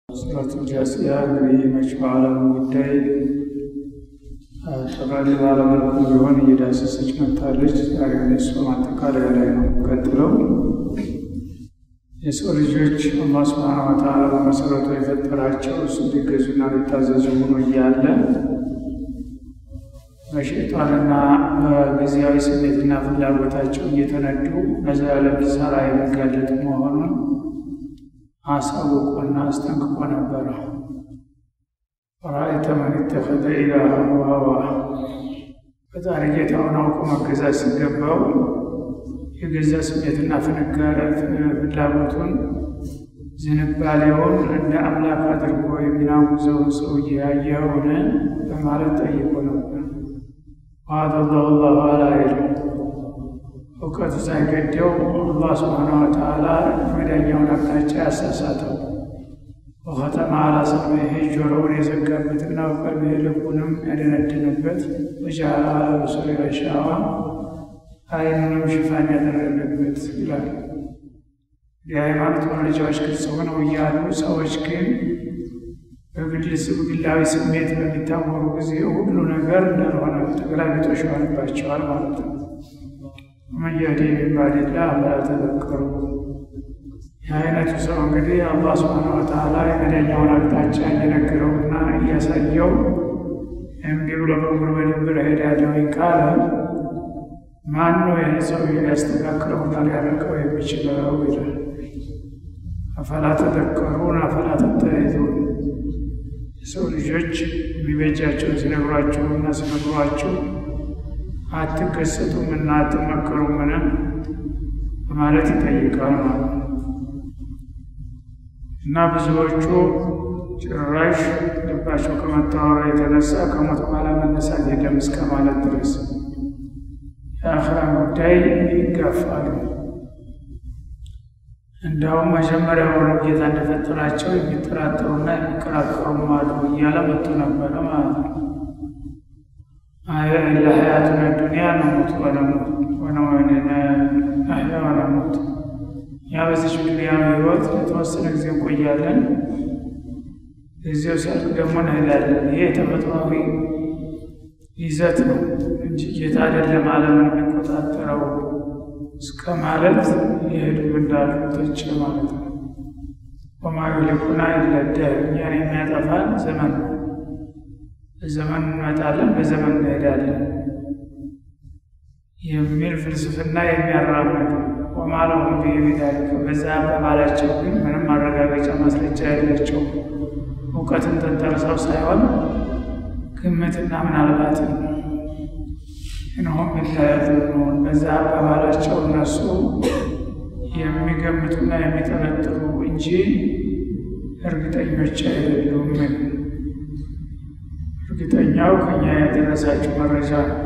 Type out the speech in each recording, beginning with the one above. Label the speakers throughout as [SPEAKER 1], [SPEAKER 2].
[SPEAKER 1] ሱረቱ ጃሲያ እንግዲህ መች በዓለም ጉዳይ ጠቃሊ ባለመልኩ ቢሆን እየዳሰሰች መታለች። ዛሬ እሱ ማጠቃለያ ላይ ነው። ቀጥለው የሰው ልጆች አላህ ሱብሓነሁ ወተዓላ በመሰረቱ የፈጠራቸው እሱ ሊገዙና ሊታዘዙ ሆኖ እያለ በሸይጣንና በጊዜያዊ ስሜትና ፍላጎታቸው እየተነዱ ለዘላለም ኪሳራ የሚጋለጡ መሆኑን አሳውቆና አስጠንቅቆ ነበረ። ረአይተ መን ኢተኸዘ ኢላሀሁ ሀዋህ ፈጣሪ ጌታውን አውቆ መገዛት ሲገባው የገዛ ስሜትና ፍላጎቱን ዝንባሌውን እንደ አምላክ አድርጎ የሚናውዘውን ሰውዬ ያየኸውን በማለት ጠይቆ ነበር። ዋአደላሁ ላሁ አላ ዒልም እውቀቱ ሳይገደው አላህ ስብሓነ ወተዓላ ወዳኛውን አቅጣጫ ያሳሳተው ወኸተመ አላ ሰምዒሂ ጆሮውን የዘጋበትና ወቀልቢሂ ልቡንም ያደነደነበት ወጀዐለ አላ በሶሪሂ ጊሻዋ አይኑንም ሽፋን ያደረገበት ይላል። የሃይማኖት መረጃዎች ግልጽ ሆነው እያሉ ሰዎች ግን በግላዊ ስሜት በሚታወሩ ጊዜ ሁሉ ነገር እንዳልሆነ ተገላቢጦሽ ይሆንባቸዋል ማለት ነው። ወመን የህዲ ሚን ባዕዲላህ አፈላ ተዘከሩ። የአይነቱ ሰው እንግዲህ አላህ ሱብሓነሁ ወተዓላ የመዳኛውን አቅጣጫ እየነገረውና እያሳየው እምቢ ብሎ በእግር በድንብር እሄዳለሁኝ ካለ ማን ነው ይህን ሰው ሊያስተካክለውና ሊያረቀው የሚችለው ይላል። አፈላ ተዘከሩን አፈላ ተተዒዙን የሰው ልጆች የሚበጃቸውን ሲነግሯችሁና ሲመክሯችሁ አትገሰጡም እና አትመከሩምን በማለት ይጠይቃል ማለት ነው። እና ብዙዎቹ ጭራሽ ልባቸው ከመታወራ የተነሳ ከሞት በኋላ መነሳት የለም እስከ ማለት ድረስ የአኽራን ጉዳይ ይጋፋሉ። እንዲያውም መጀመሪያውኑ ጌታ እንደፈጠራቸው የሚጠራጠሩና የሚከራከሩም አሉ እያለ መጡ ነበረ ማለት ነው። ለሀያቱነ ዱንያ ነሙት አህያ ወነሙት፣ ያ በዚች ዱንያ ህይወት ለተወሰነ ጊዜ እንቆያለን፣ ጊዜው ሲያልቅ ደግሞ እንሄዳለን። ይሄ የተፈጥሯዊ ይዘት ነው እንጂ ጌታ አይደለም ዓለምን የሚቆጣጠረው እስከ ማለት የሄዱም እንዳሉ ተች ማለት ነው። ወማ ዩህሊኩና ኢላ ደህር፣ እኛን የሚያጠፋን ዘመን ነው። በዘመን እንመጣለን፣ በዘመን እንሄዳለን የሚል ፍልስፍና የሚያራምዱ ወማ ለሁም ቢሂ ቢዛሊከ፣ በዛ አባባላቸው ግን ምንም ማረጋገጫ ማስረጃ የላቸው እውቀትን ተንተርሰው ሳይሆን ግምትና ምናልባትን እንሆም ቢላያዙኑን በዛ አባባላቸው እነሱ የሚገምቱና የሚጠረጥሩ እንጂ እርግጠኞች አይደሉም። እርግጠኛው ከኛ የደረሳችሁ መረጃ ነው።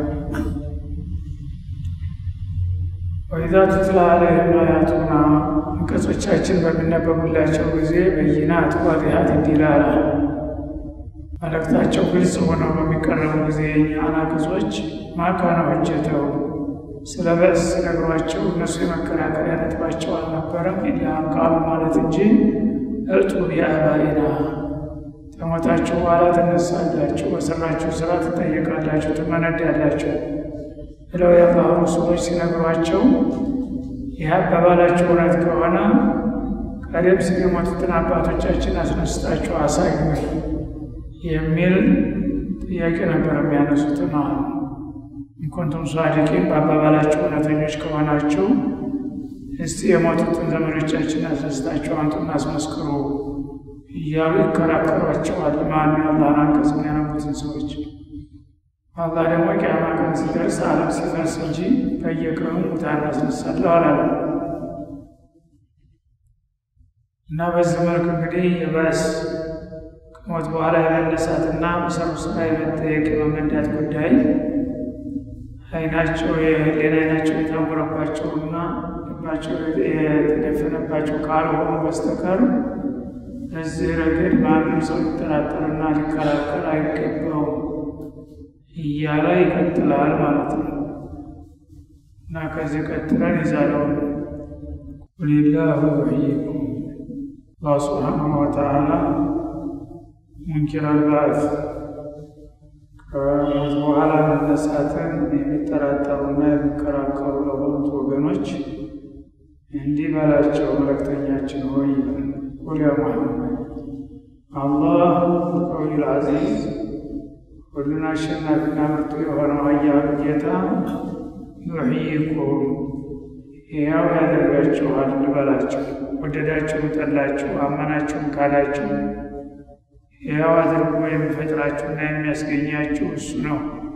[SPEAKER 1] ወኢዛ ቱትላ ዐለይሂም አያቱና አንቀጾቻችን በሚነበቡላቸው ጊዜ በይናት ዋዲሃት ዲላላ መልእክታቸው ግልጽ ሆነው በሚቀረቡ ጊዜ የእኛ አናቅጾች ማካነ ሆጀተው ስለ በእስ ነግሯቸው እነሱ የመከራከሪያ ነጥባቸው አልነበረም። ኢላም ቃሉ ማለት እንጂ እርጡ ቢአባኢና ከሞታችሁ በኋላ ትነሳላችሁ፣ በሰራችሁ ስራ ትጠየቃላችሁ፣ ትመነዳላችሁ ብለው ያባሩ ሰዎች ሲነግሯቸው ይህ አባባላችሁ እውነት ከሆነ ቀደም ሲል የሞቱትን አባቶቻችን አስነስታችሁ አሳዩ የሚል ጥያቄ ነበር የሚያነሱት ማለት ነው። እንኩንቱም ሷዲቂን በአባባላችሁ እውነተኞች ከሆናችሁ እስቲ የሞቱትን ዘመዶቻችን አስነስታችሁ አምጡና አስመስክሩ እያሉ ይከራከሯቸዋል። ማን የአላህን አንቀጽ የሚያነቡትን ሰዎች አላህ ደግሞ ቂያማ ቀን ሲደርስ ዓለም ሲፈርስ እንጂ በየቀኑ ሙታን አስነሳለሁ አላለም እና በዚህ መልክ እንግዲህ የባስ ከሞት በኋላ የመነሳትና በሰሩ ስራ የመጠየቅ የመመንዳት ጉዳይ አይናቸው የህሊና አይናቸው የታወረባቸውና ልባቸው የተደፈነባቸው ካልሆኑ በስተቀር በዚህ ረገድ ማንም ሰው ሊጠራጠርና ሊከራከር አይገባውም እያለ ይቀጥላል ማለት ነው እና ከዚህ ቀጥለን ይዛለውን ቁልላሁ ዩሕይኩም አላህ ስብሓነሁ ወተዓላ ሙንኪር አልባዕት ከሞት በኋላ መነሳትን የሚጠራጠሩና የሚከራከሩ ለሆኑት ወገኖች እንዲህ በላቸው፣ መልእክተኛችን ሆይ ቁል ያ ሙሐመድ አላህ ቀዊል ዐዚዝ ሁሉን አሸናፊና ብርቱ የሆነው ኃያሉ ጌታ ዩሕይኩም ሕያው ያደርጋችኋል በላቸው። ወደዳችሁም ጠላችሁ፣ አመናችሁም ካላችሁ ሕያው አድርጎ የሚፈጥራችሁና የሚያስገኛችሁ እሱ ነው።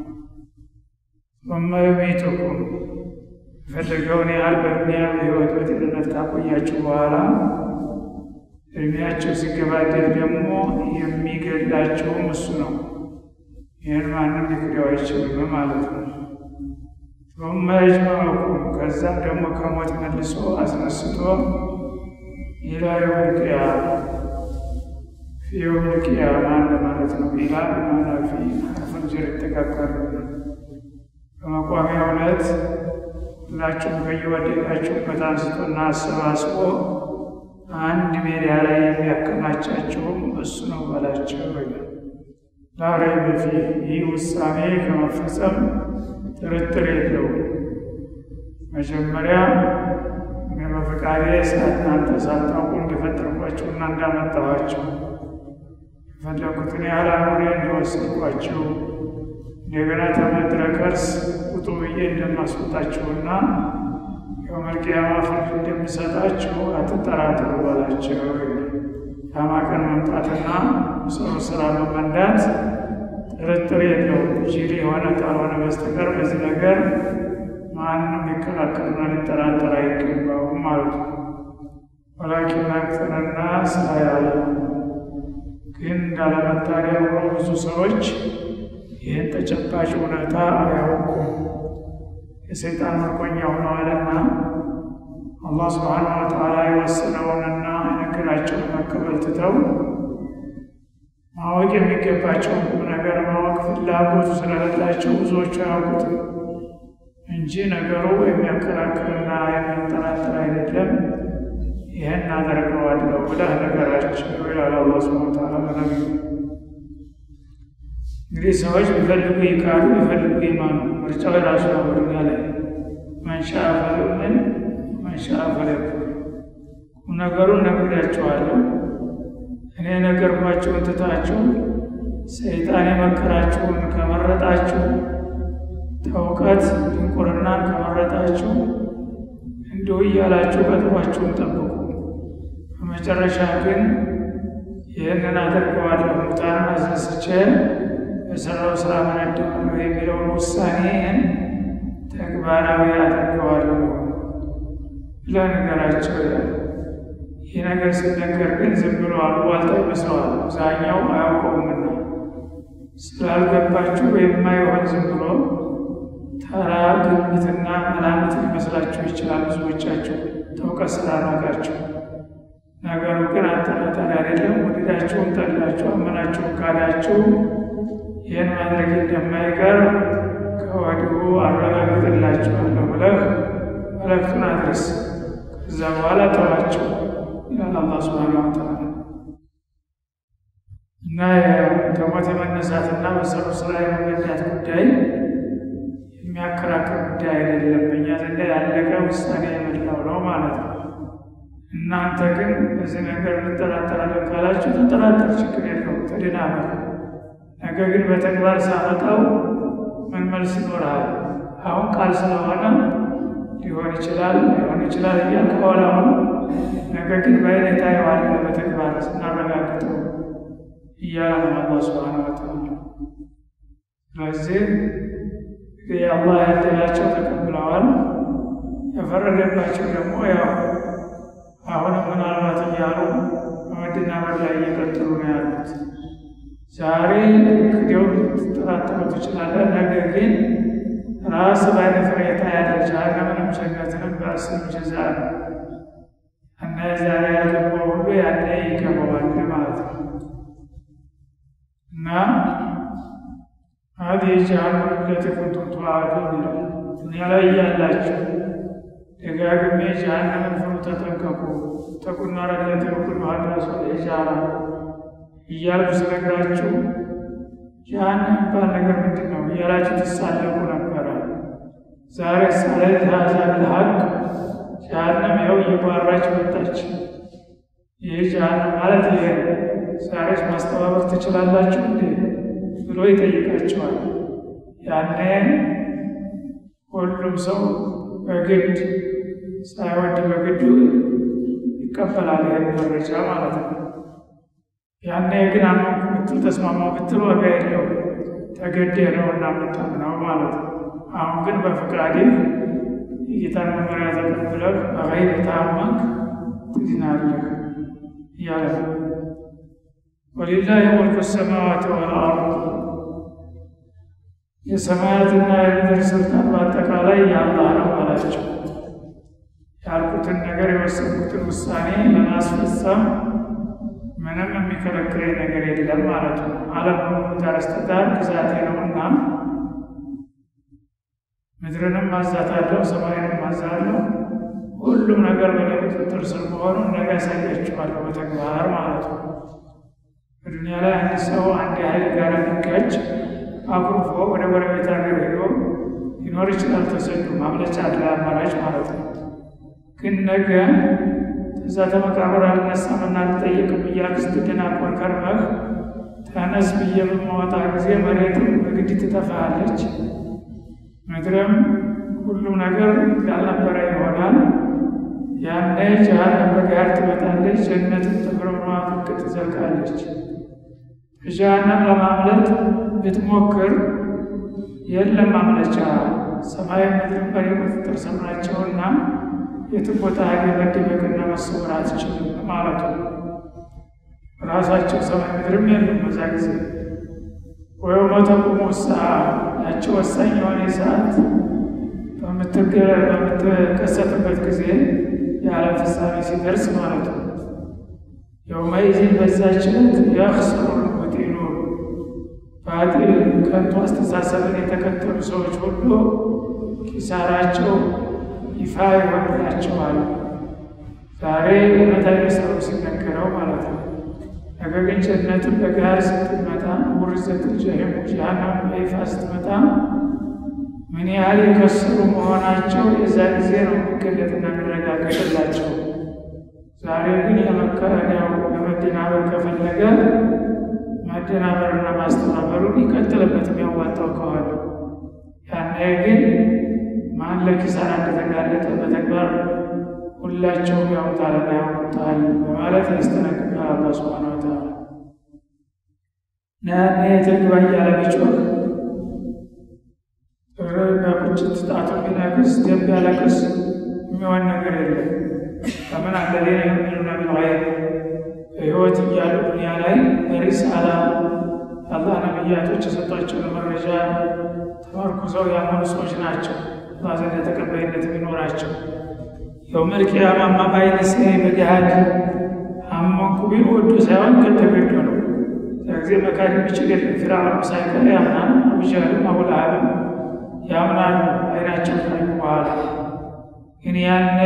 [SPEAKER 1] ثم يميتكم የፈለገውን ያህል በዱንያ በሕይወት በጤንነት ካቆያችሁ በኋላ እድሜያቸው ሲገባደድ ደግሞ የሚገድላቸውም እሱ ነው። ይህን ማንም ሊክደው አይችልም ማለት ነው። ثم يجمعكم ከዛም ደግሞ ከሞት መልሶ አስነስቶ ኢላ የውም ልቅያማ ፊ የውም ልቅያማ እንደማለት ነው። ኢላ በማና ፊ ሐርፉን ጀር ይተካከሉ በመቋሚያ ዕለት ሁላችሁም ከየወደቃችሁበት አንስቶና አሰባስቦ አንድ ሜዳ ላይ የሚያከማቻቸውም እሱ ነው በላቸው ይላል። ላ ረይበ ፊህ ይህ ውሳኔ ከመፈጸም ጥርጥር የለውም። መጀመሪያ እኔ በፈቃዴ እናንተ ሳታውቁ እንደፈጠርኳችሁና እንዳመጣኋችሁ የፈለኩትን ያህል አኑሬ እንደወሰድኳችሁ እንደገና ተመድረ ከርስ ውጡ ብዬ እንደማስወጣችሁና የውመል ቂያማ ፍርድ እንደሚሰጣችሁ አትጠራጠሩ በላቸው። ቂያማ ቀን መምጣትና ሰሩ ስራ መመንዳት ጥርጥር የለውም። ጅል የሆነ ካልሆነ በስተቀር በዚህ ነገር ማንም ሊከራከርና ሊጠራጠር አይገባውም ማለት ነው። ወላኪን አክተረ ናስ ላ ያዕለሙን ግን እንዳለመታደል ሆኖ ብዙ ሰዎች ይህን ተጨባጭ እውነታ አያውቁም። የሰይጣን ምርኮኛ ሆነዋልና አላህ ስብሓነሁ ወተዓላ የወሰነውንና የነገራቸውን መቀበል ትተው ማወቅ የሚገባቸውን ቁም ነገር ማወቅ ፍላጎቱ ስለሌላቸው ብዙዎቹ አያውቁትም እንጂ ነገሩ የሚያከራክርና የሚያጠራጥር አይደለም። ይህን አደርገዋለሁ ብለህ ነገራቸው ይላል አላህ ሱብሓነሁ ወተዓላ በነቢዩ። እንግዲህ ሰዎች ቢፈልጉ ይካዱ፣ ቢፈልጉ ይማኑ። ምርጫው የራሱ ነው። በዱንያ ላይ መንሻ ፈለምን መንሻ ፈለክፍር። ቁም ነገሩን ነግሬያቸዋለሁ። እኔ ነገርኳችሁን ትታችሁ ሰይጣን የመከራችሁን ከመረጣችሁ ተውቀት ድንቁርናን ከመረጣችሁ እንዲሁ እያላችሁ ቀጥሯችሁን ጠብቁ። በመጨረሻ ግን ይህንን አደርገዋለሁ ሙታንን አስነስቼ በሰራው ስራ መነደዋለሁ የሚለውን ውሳኔን ተግባራዊ አደርገዋለሁ ብለህ ንገራቸው ይላል። ይህ ነገር ሲነገር ግን ዝም ብሎ አሉባልታ ይመስለዋል። አብዛኛው አያውቀውምና ስላልገባችሁ የማይሆን ዝም ብሎ ተራ ግምትና መላምት ሊመስላችሁ ይችላል። ብዙዎቻችሁ ተውቀት ስላልናቃችሁ ነገሩ ግን አጠራጣሪ አይደለም። ወደዳችሁም ጠላችሁ፣ አመናችሁም ካዳችሁ ይህን ማድረግ እንደማይቀር ከወዲሁ አረጋግጥላችኋለሁ ብለህ መልእክቱን አድረስ። ከዛ በኋላ ተዋቸው ይላል አላህ ሱብሓነሁ ወተዓላ። እና ከሞት የመነሳትና በሰሩ ስራ የመመዳት ጉዳይ የሚያከራክር ጉዳይ አይደለም። በእኛ ዘንዳ ያለቀ ውሳኔ የመላው ነው ማለት ነው። እናንተ ግን በዚህ ነገር እንጠራጠራለን ካላችሁ ተጠራጠር፣ ችግር የለውም ተደናበር። ነገር ግን በተግባር ሳመጣው ምን መልስ ይኖርሃል? አሁን ቃል ስለሆነ ሊሆን ይችላል ሊሆን ይችላል እያል ከኋላ ሆኖ ነገር ግን በአይነት ታየዋለህ በተግባር ስናረጋግጠው እያለ ነው አላህ ሱብሓነሁ ወተዓላ። ስለዚህ የአላህ ያደላቸው ተቀብለዋል። የፈረደባቸው ደግሞ ያው አሁንም ምናልባት እያሉ በመደናበር ላይ እየቀጠሉ ነው ያሉት። ዛሬ ክደው ልትጠራጠሩ ትችላለህ። ነገር ግን ራስ በአይነ ፍሬታ ያለ ጀሃነምንም ጀነትንም በአስር ጀዛ ነው እና ዛሬ ያልገባው ሁሉ ያኔ ይገባዋል ማለት ነው እና هذه جهنم التي كنتم توعدون ይላል። ዱንያ ላይ እያላችሁ ደጋግሜ ጀሃነምን ፍሩ፣ ተጠንቀቁ፣ ተቁና ረድኤት የኩል ሀዳሱ ሒጃራ እያልኩ ስነግራችሁ ጀሃነም የሚባል ነገር ምንድን ነው እያላችሁ ትሳለቁ ነበረ። ዛሬ ሳለት ሀዛ ብልሀቅ ጀሃነም ይኸው እየጓራች መጣች። ይህ ጀሃነም ማለት ይሄ ነው። ዛሬስ ማስተባበር ትችላላችሁ እንዴ ብሎ ይጠይቃቸዋል። ያኔ ሁሉም ሰው በግድ ሳይወድ በግዱ ይቀበላል ይህን መረጃ ማለት ነው። ያኔ ግን አመንኩ ብትል ተስማማው ብትል ዋጋ የለው ተገዴ ነው እና የምታምነው ማለት ነው። አሁን ግን በፍቃድህ የጌታን መመሪያ ተቀብለህ በገይብ ታመንክ ትድናለህ እያለ ነው። ወሊላሂ ሙልኩ ሰማዋት ወልአርድ የሰማያትና የምድር ስልጣን በአጠቃላይ የአላህ ነው አላቸው። ያልኩትን ነገር የወሰንኩትን ውሳኔ ለማስፈጸም ምንም የሚከለክለኝ ነገር የለም ማለት ነው። ዓለም በሙሉ ዳርስተዳር ግዛቴ ነውና ምድርንም ማዛታለሁ፣ ሰማይንም ማዛለሁ። ሁሉም ነገር በእኔ ቁጥጥር ስር መሆኑን ነገ ያሳያችኋለሁ በተግባር ማለት ነው። በዱንያ ላይ አንድ ሰው አንድ ኃይል ጋር ሊጋጭ አኩርፎ ወደ ጎረቤት ሀገር ሄዶ ሊኖር ይችላል። ተሰዱ ማምለጫ አለ አማራጭ ማለት ነው። ግን ነገ እዛ ተመቃብር አልነሳምና አልጠየቅም እያልክ ስትደናቆር ከርመህ ተነስ ብዬ በማወጣ ጊዜ መሬትም በግድ ትጠፋለች፣ ምድርም ሁሉም ነገር ያልነበረ ይሆናል። ያኔ ጀሃነም በጋር ትመጣለች፣ ጀነትም ተፍረምሯ ፍቅ ትዘልቃለች። ከጀሃነም ለማምለጥ ብትሞክር የለም ማምለጫ። ሰማይ ምድርን በኔ ቁጥጥር ስር ናቸውና የትም ቦታ ሀገ መደበቅና መሰወር አትችልም ማለቱ ራሳቸው ሰማይ ምድርም የለም በዛ ጊዜ ወየውመ ተቁሙ ሰዓ ያቸው ወሳኝ የሆነ ሰዓት በምትከሰትበት ጊዜ የዓለም ፍጻሜ ሲደርስ ማለት ነው። የውመይዚን በዛች ዕለት የኽሰሩ ልሙብጢሉን ባጢል ከንቱ አስተሳሰብን የተከተሉ ሰዎች ሁሉ ኪሳራቸው ይፋ ይሆንላቸዋል። ዛሬ እውነት አይመስለው ሲነገረው ማለት ነው። ነገር ግን ጀነትን በጋር ስትመጣ ውርዘት ጀሂም ጀሃነም በይፋ ስትመጣ ምን ያህል የከሰሩ መሆናቸው የዛ ጊዜ ነው የሚገለጥና የሚረጋገጥላቸው። ዛሬ ግን የመከረኛው ለመደናበር ከፈለገ ማደናበርና ማስተባበሩን ይቀጥልበት የሚያዋጣው ከሆነ ያኔ ግን ማን ለኪሳራ እንደተጋለጠ በተግባር ሁላቸውም ያውጣልና ያውቁታል በማለት ያስጠነቅቃል አላህ ሱብሓነሁ ወተዓላ። እና ያኔ ትግባ እያለ ቢጮህ በቁጭት ጣቱ ቢነክስ ደም ቢያለቅስ የሚሆን ነገር የለም። ከምን አለሌነ ዩሚኑነ ቢልገይብ በሕይወት እያሉ ዱንያ ላይ በሪሳላ አላህ ነቢያቶች የሰጧቸውን መረጃ ተመርኩዘው ያመኑ ሰዎች ናቸው። አላህ ዘንድ ተቀባይነት የሚኖራቸው የውመል ቂያማማ በዓይነ ሲያይ በገሃድ አመንኩ ቢል ወዶ ሳይሆን ከተገዶ ነው። እዛ ጊዜ መካድ የሚችል የለም። ፊርዓውን ሳይቀር ያምናል። አቡጀህልም አቡለሀብም ያምናሉ አይናቸው ካዩ በኋላ ግን ያኔ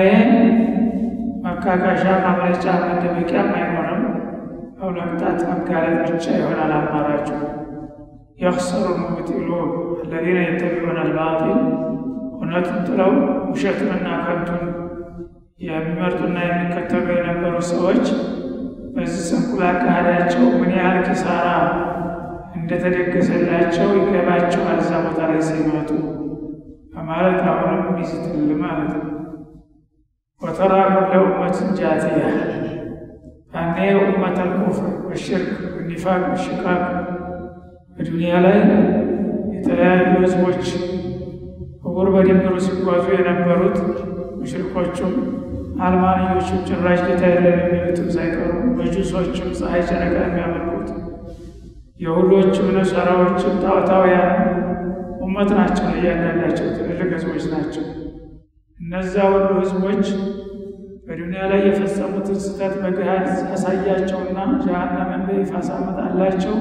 [SPEAKER 1] መካካሻ ማምለጫ መደበቂያም አይኖርም። አው ለቅጣት መጋለጥ ብቻ ይሆናል አማራጩ። የኽሰሩ ሙብጢሉን አለዚነ የተቢዑነ አልባጢል እውነቱን ጥለው ውሸቱንና ከንቱን የሚመርጡና የሚከተሉ የነበሩ ሰዎች በዚህ ስንኩል አካሄዳቸው ምን ያህል ኪሳራ እንደተደገሰላቸው ይገባቸዋል። እዛ ቦታ ላይ ሲመጡ በማለት አሁንም ሚስትል ማለት ነው። ወተራ ኩለ ኡመትን ጃቲያ ያኔ ኡመተል ኩፍር ወሽርክ ወኒፋቅ ወሽቃቅ በዱንያ ላይ የተለያዩ ህዝቦች እጉር በድንበሩ ሲጓዙ የነበሩት ሙሽሪኮቹም አልማንዮቹም ጭራሽ ጌታ የለም የሚሉትም ሳይቀሩ መጁሶቹም ፀሐይ ጨረቃ የሚያመልኩት የሁዶችም ነሰራዎችም ጣዖታውያን ኡመት ናቸው። እያንዳንዳቸው ትልልቅ ህዝቦች ናቸው። እነዛ ሁሉ ህዝቦች በዱንያ ላይ የፈጸሙትን ስህተት በገሃድ ያሳያቸውና ጀሃነምን በይፋ ሳመጣላቸው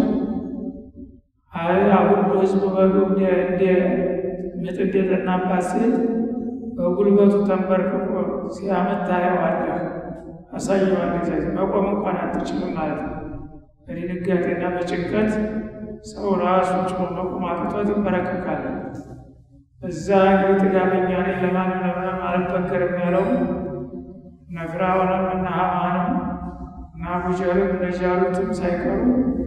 [SPEAKER 1] አይ ሁሉ ህዝቡ በጉ እንደ ምጥ እንደጠናባት ሴት በጉልበቱ ተንበርክኮ ሲያመት ታየዋለህ፣ አሳየዋለህ። መቆም እንኳን አትችልም ማለት ነው። በድንጋጤና በጭንቀት ሰው ራሱ ጭሞ መቆም አቅቶት ይንበረከካል። እዛ እንግዲህ ጥጋበኛ ነኝ ለማንም ለምንም አልበገርም ያለው እነ ፊርዓውንም እነ ሐማንም እና አቡጀህልም እነ ጃሉትም ሳይቀሩ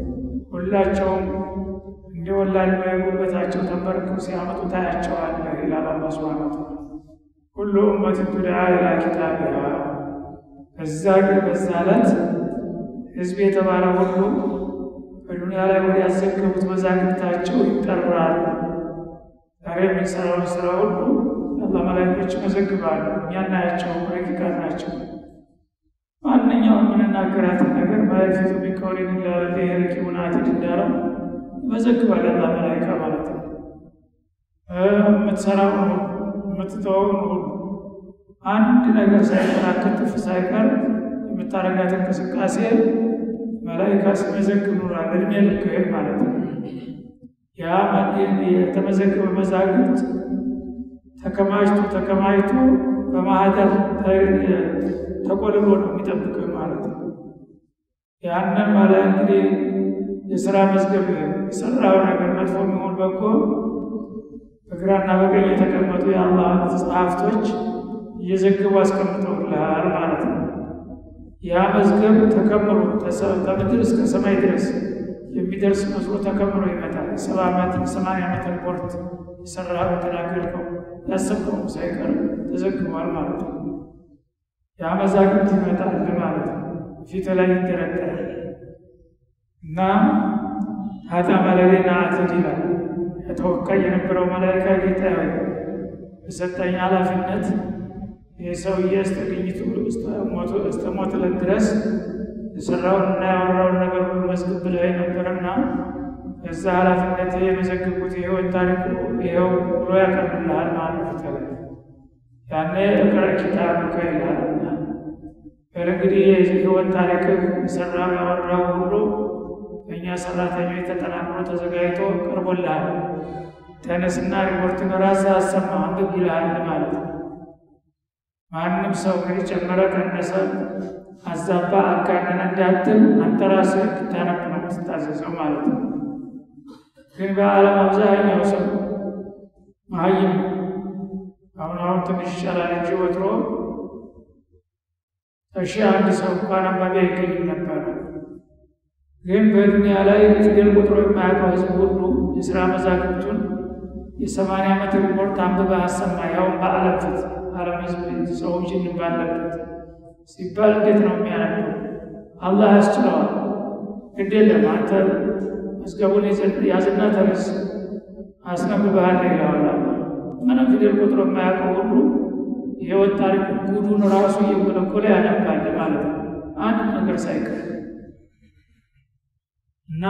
[SPEAKER 1] ሁላቸውም እንደ ወላድ በጉልበታቸው ተንበርክከው ሲያመጡ ታያቸዋለህ ይላል አላህ ሱብሓነሁ ወተዓላ። ኩሉ ኡመትን ቱድዓ ኢላ ኪታቢሃ። በዛ ግን በዛ ዕለት ህዝብ የተባለ ሁሉ በዱንያ ላይ ወደ ያዘገቡት መዛግብታቸው ይጠራሉ። ዛሬ የምንሰራውን ስራ ሁሉ የአላህ መላእክቶች ይመዘግባሉ። እኛ እናያቸው ረቂቃን ናቸው። ማንኛውም የምንናገራትን ነገር ማለፊቱ ቢቀውሊን ኢላ ለደይሂ ረቂቡን አቲድ እንዳለው ይመዘግባል የአላህ መላኢካ ማለት ነው። የምትሰራውን ሁሉ የምትተወውን ሁሉ አንድ ነገር ሳይቀር ክትፍ ሳይቀር የምታረጋት እንቅስቃሴ መላኢካ ሲመዘግብ ኑሯል። እድሜ ልክህን ማለት ነው። ያ የተመዘገበ መዛግብት ተከማችቶ ተከማችቶ በማህደር ተቆልሎ ነው የሚጠብቅህ ማለት ነው። ያንን ማለት እንግዲህ የስራ መዝገብ የሰራው ነገር መጥፎ የሚሆን በጎ በግራና በቀኝ የተቀመጡ የአላህ ጸሐፍቶች እየዘገቡ አስቀምጠውልሃል ማለት ነው። ያ መዝገብ ተከምሮ ከምድር እስከ ሰማይ ድረስ የሚደርስ መስሎ ተከምሮ ይመጣል። የሰባ ዓመት የሰማንያ ዓመት ሪፖርት የሰራህ የተናገርከው ያሰብከው ሳይቀር ተዘግቧል ማለት ነው። ያ መዛግብት ይመጣል ማለት ነው። ፊት ላይ ይደረደራል እና ሀታ ማለሌና አትድ ይላል። የተወካይ የነበረው መላይካ ጌታ ሆይ በሰጠኝ ኃላፊነት የሰውዬ እስተ ግኝቱ እስተ ሞት ዕለት ድረስ የሰራውን እና ያወራውን ነገር ሁሉ መዝግብ ብለህ ነበርና እዛ ኃላፊነት የመዘግቡት የህይወት ታሪኩ ይኸው ብሎ ያቀርብልሃል ማለት ይቻላል። ያኔ እቅረ ኪታብከ ይልሃልና በል እንግዲህ የህይወት ታሪክህ የሰራው ያወራው ሁሉ በእኛ ሰራተኞች ተጠናክሮ ተዘጋጅቶ ቀርቦልሃል። ተነስና ሪፖርትን ራስህ አሰማ አንብብ ይልሃል ማለት ነው። ማንም ሰው እንግዲህ ጨመረ፣ ቀነሰ፣ አዛባ፣ አጋነነ እንዳትል አንተ ራስህ እንድታነብ ነው የምትታዘዘው ማለት ነው። ግን በዓለም አብዛኛው ሰው መሀይም አሁን አሁን ትንሽ ይቻላል እንጂ ወትሮ እሺ አንድ ሰው እንኳን አንባቢ አይገኝም ነበረ። ግን በዱንያ ላይ ፊደል ቁጥሮ የማያውቀው ህዝብ ሁሉ የስራ መዛግብቱን የሰማንያ ዓመት ሪፖርት አንብበህ አሰማ። ያውም በዓለም ፊት ዓለም ህዝብ ሰው ጅን ባለበት ሲባል እንዴት ነው የሚያነበው? አላህ ያስችለዋል። ግድ የለም አንተ መዝገቡን ያዝና ተነስ አስነብብሃል ይለዋል። ምንም ፊደል ቁጥሮ የማያውቀው ሁሉ የህይወት ታሪክ ጉዱን ራሱ እየጎለጎለ ያነባል ማለት ነው፣ አንድ ነገር ሳይቀር እና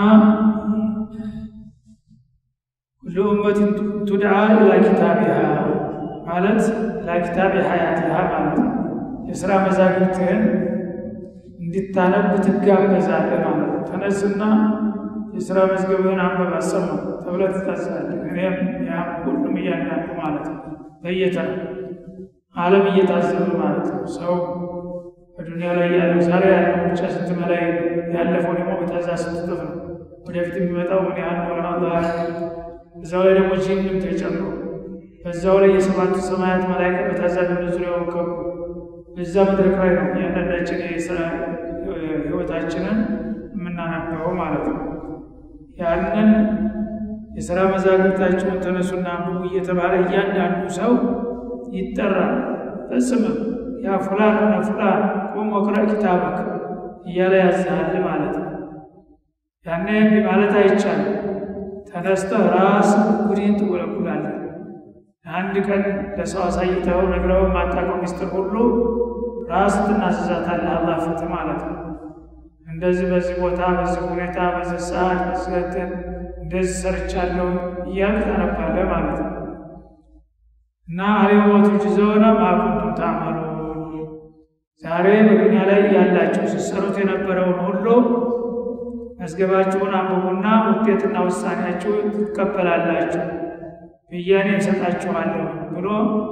[SPEAKER 1] ኩሉ ኡመትን ቱድዓ ኢላ ኪታቢሃ ማለት ኢላ ኪታቢ ሀያቲሃ ማለት ነው። የስራ መዛግብትህን እንድታነብ ትጋበዛለህ ማለት ነው። ተነስና የስራ መዝገብህን አንበብ አሰማ ተብለህ ትታዛለህ። እኔም ያም ሁሉም እያንዳንዱ ማለት ነው በየተራ ዓለም እየታዘበ ማለት ነው። ሰው በዱንያ ላይ ያለው ዛሬ ያለው ብቻ ስንት መላይ ያለፈው ደግሞ በታዛ ስትጥፍ ነው። ወደፊት የሚመጣው ምን ያህል ሆነ አላህ እዛው ላይ ደግሞ ጂንም ተጨምሮ በዛው ላይ የሰባቱ ሰማያት መላይካ በታዛቢነት ዙሪያውን ከቡ። በዛ መድረክ ላይ ነው እያንዳንዳችን የስራ ህይወታችንን የምናነበው ማለት ነው። ያንን የስራ መዛግብታቸውን ተነሱና አንብቡ እየተባለ እያንዳንዱ ሰው ይጠራል በስምም ያ ፉላን ሆነ ፉላን ቁም ወቅራ ኪታበክ እያለ ያዝሃል ማለት ነው። ያኔ እምቢ ማለት አይቻልም። ተነስተህ ራስ ጉዲን ትጎለጉላለህ። አንድ ቀን ለሰው አሳይተው ነግረው የማታውቀው ሚስጥር ሁሉ ራስ ትናዘዛታለህ አላህ ፊት ማለት ነው። እንደዚህ በዚህ ቦታ በዚህ ሁኔታ በዚህ ሰዓት በዚህ እንደዚህ ሰርቻለሁ እያልክ ታነባለህ ማለት ነው። እና አልየውመ ቱጅዘውነ ማ ኩንቱም ተዕመሉን ዛሬ በዱንያ ላይ ያላችሁ ስትሰሩት የነበረውን ሁሉ መዝገባችሁን አንብቡና ውጤትና ውሳኔያችሁ ትቀበላላችሁ ብያኔ እሰጣችኋለሁ ብሎ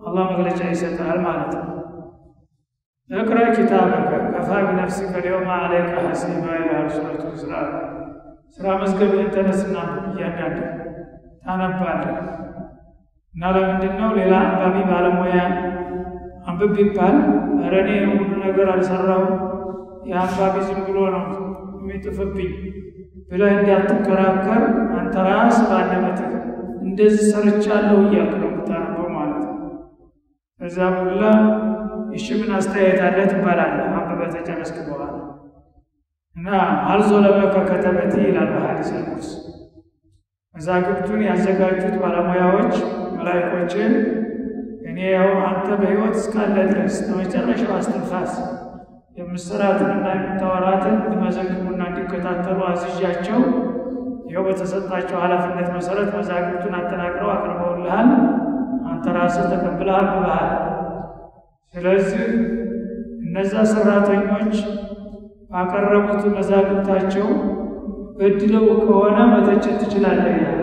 [SPEAKER 1] አላህ መግለጫ ይሰጣል ማለት ነው። እቅራ ኪታበከ ከፋ ቢነፍሲከ ልየውመ ዐለይከ ሐሲባ ይላል ሱረቱ ኢስራ። ስራ መዝገብህን ተነስና እያንዳንድ ታነባለህ እና ለምንድን ነው ሌላ አንባቢ ባለሙያ አንብብ ቢባል ኧረ እኔ ሁሉ ነገር አልሰራሁም የአንባቢ ዝም ብሎ ነው የሚጥፍብኝ ብለህ እንዳትከራከር አንተ ራስ ባለመትህ እንደዚህ ሰርቻለሁ እያልክ ነው የምታነበው ማለት ነው። እዛ ሁላ እሺ ምን አስተያየት አለ ትባላለህ አንብበህ ተጨረስክ በኋላ እና አልዞለመከ ከተበቲ ይላል በሐዲስ ቅዱስ መዛግብቱን ያዘጋጁት ባለሙያዎች መላይኮችን እኔ ያው አንተ በሕይወት እስካለ ድረስ ለመጨረሻው አስትንፋስ የምስራትንና የምታወራትን እንዲመዘግቡና እንዲከታተሉ አዝዣቸው ይኸው በተሰጣቸው ኃላፊነት መሰረት መዛግብቱን አጠናቅረው አቅርበውልሃል። አንተ ራስህ ተቀብለህ አንብበሃል። ስለዚህ እነዛ ሰራተኞች ባቀረቡት መዛግብታቸው በድለው ከሆነ መተቸት ትችላለህ ይላል።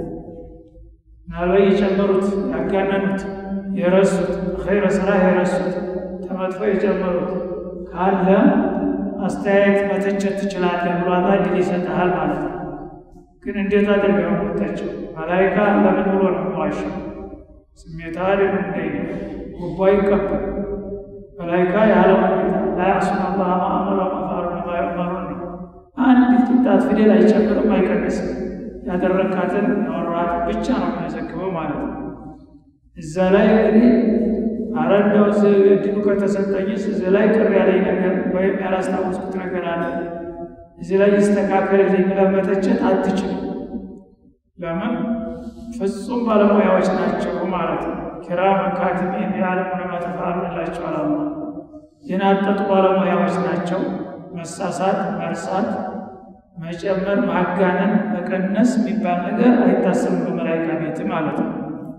[SPEAKER 1] ምናልባት የጨመሩት ያጋነኑት፣ የረሱት ኸይረ ስራ የረሱት ተመጥፎ የጨመሩት ካለ አስተያየት መተቸት ትችላለህ ብሎ አላህ ድል ይሰጥሃል ማለት ነው። ግን እንዴት አድርገው የምታቸው መላይካ ለምን ብሎ ነው የሚዋሸው? ስሜታዊ አይደለም እንደ ጉቦ አይቀበል መላይካ ያለው ላያሱን አላህ ማአመረ መፋሩ ማዩመሩን ነው። አንድ ቅንጣት ፊደል አይጨምርም አይቀንስም። ያደረካትን ያወራሃት ብቻ ነው የሚመዘግበው ማለት ነው። እዛ ላይ እንግዲህ አረ እንደው እድሉ ከተሰጠኝስ እዚህ ላይ ቅር ያለኝ ነገር ወይም ያላስታወስኩት ነገር አለ እዚህ ላይ ይስተካከልልኝ ብለህ መተቸት አትችልም። ለምን ፍጹም ባለሙያዎች ናቸው ማለት ነው። ኪራመን ካቲቢን የዓለሙን ማ ተፍዐሉን ይላቸዋል አላህ። የናጠጡ ባለሙያዎች ናቸው። መሳሳት፣ መርሳት፣ መጨመር፣ ማጋነን፣ መቀነስ የሚባል ነገር አይታሰብም በመላይካ ቤት ማለት ነው።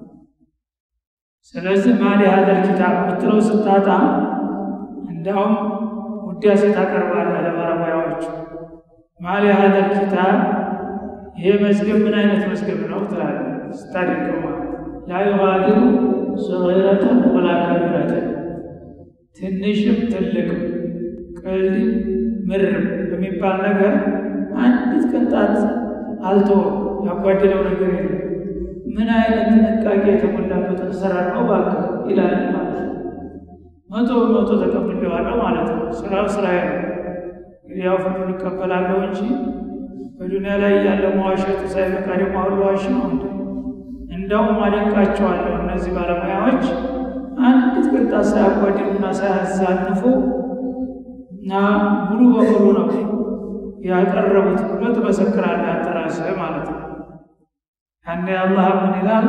[SPEAKER 1] ስለዚህ ማሊ ሀዘል ኪታብ የምትለው ስታጣ እንዳውም ውዳሴ ታቀርባለህ ለባለሙያዎቹ። ማሊ ሀዘል ኪታብ ይሄ መዝገብ ምን አይነት መዝገብ ነው ትላለህ ስታደንቀው ማለት ላ ዩጋዲሩ ሰጊረተን ወላ ከቢረተን ትንሽም ትልቅም ቀልድ ምርም የሚባል ነገር አንዲት ቅንጣት አልተወም። ያጓደለው ነገር የለም። ምን አይነት ጥንቃቄ የተሞላበት አሰራር ነው እባክህ ይላል ማለት ነው። መቶ በመቶ ተቀብሌዋለሁ ማለት ነው። ስራው ስራዬ ነው። እንግዲህ ያው ፍርዱን እቀበላለሁ እንጂ በዱንያ ላይ ያለ መዋሸቱ ሳይበቃ ደግሞ አሁን ዋሽ ነው እንደ እንደውም አደንቃቸዋለሁ እነዚህ ባለሙያዎች አንዲት ቅንጣት ሳያጓድሉና ሳያዛንፉ እና ሙሉ በሙሉ ነው ያቀረቡት ብሎ ትመሰክራለህ አንተ ራስህ ማለት ነው። ያኔ አላህ ምን ይላል?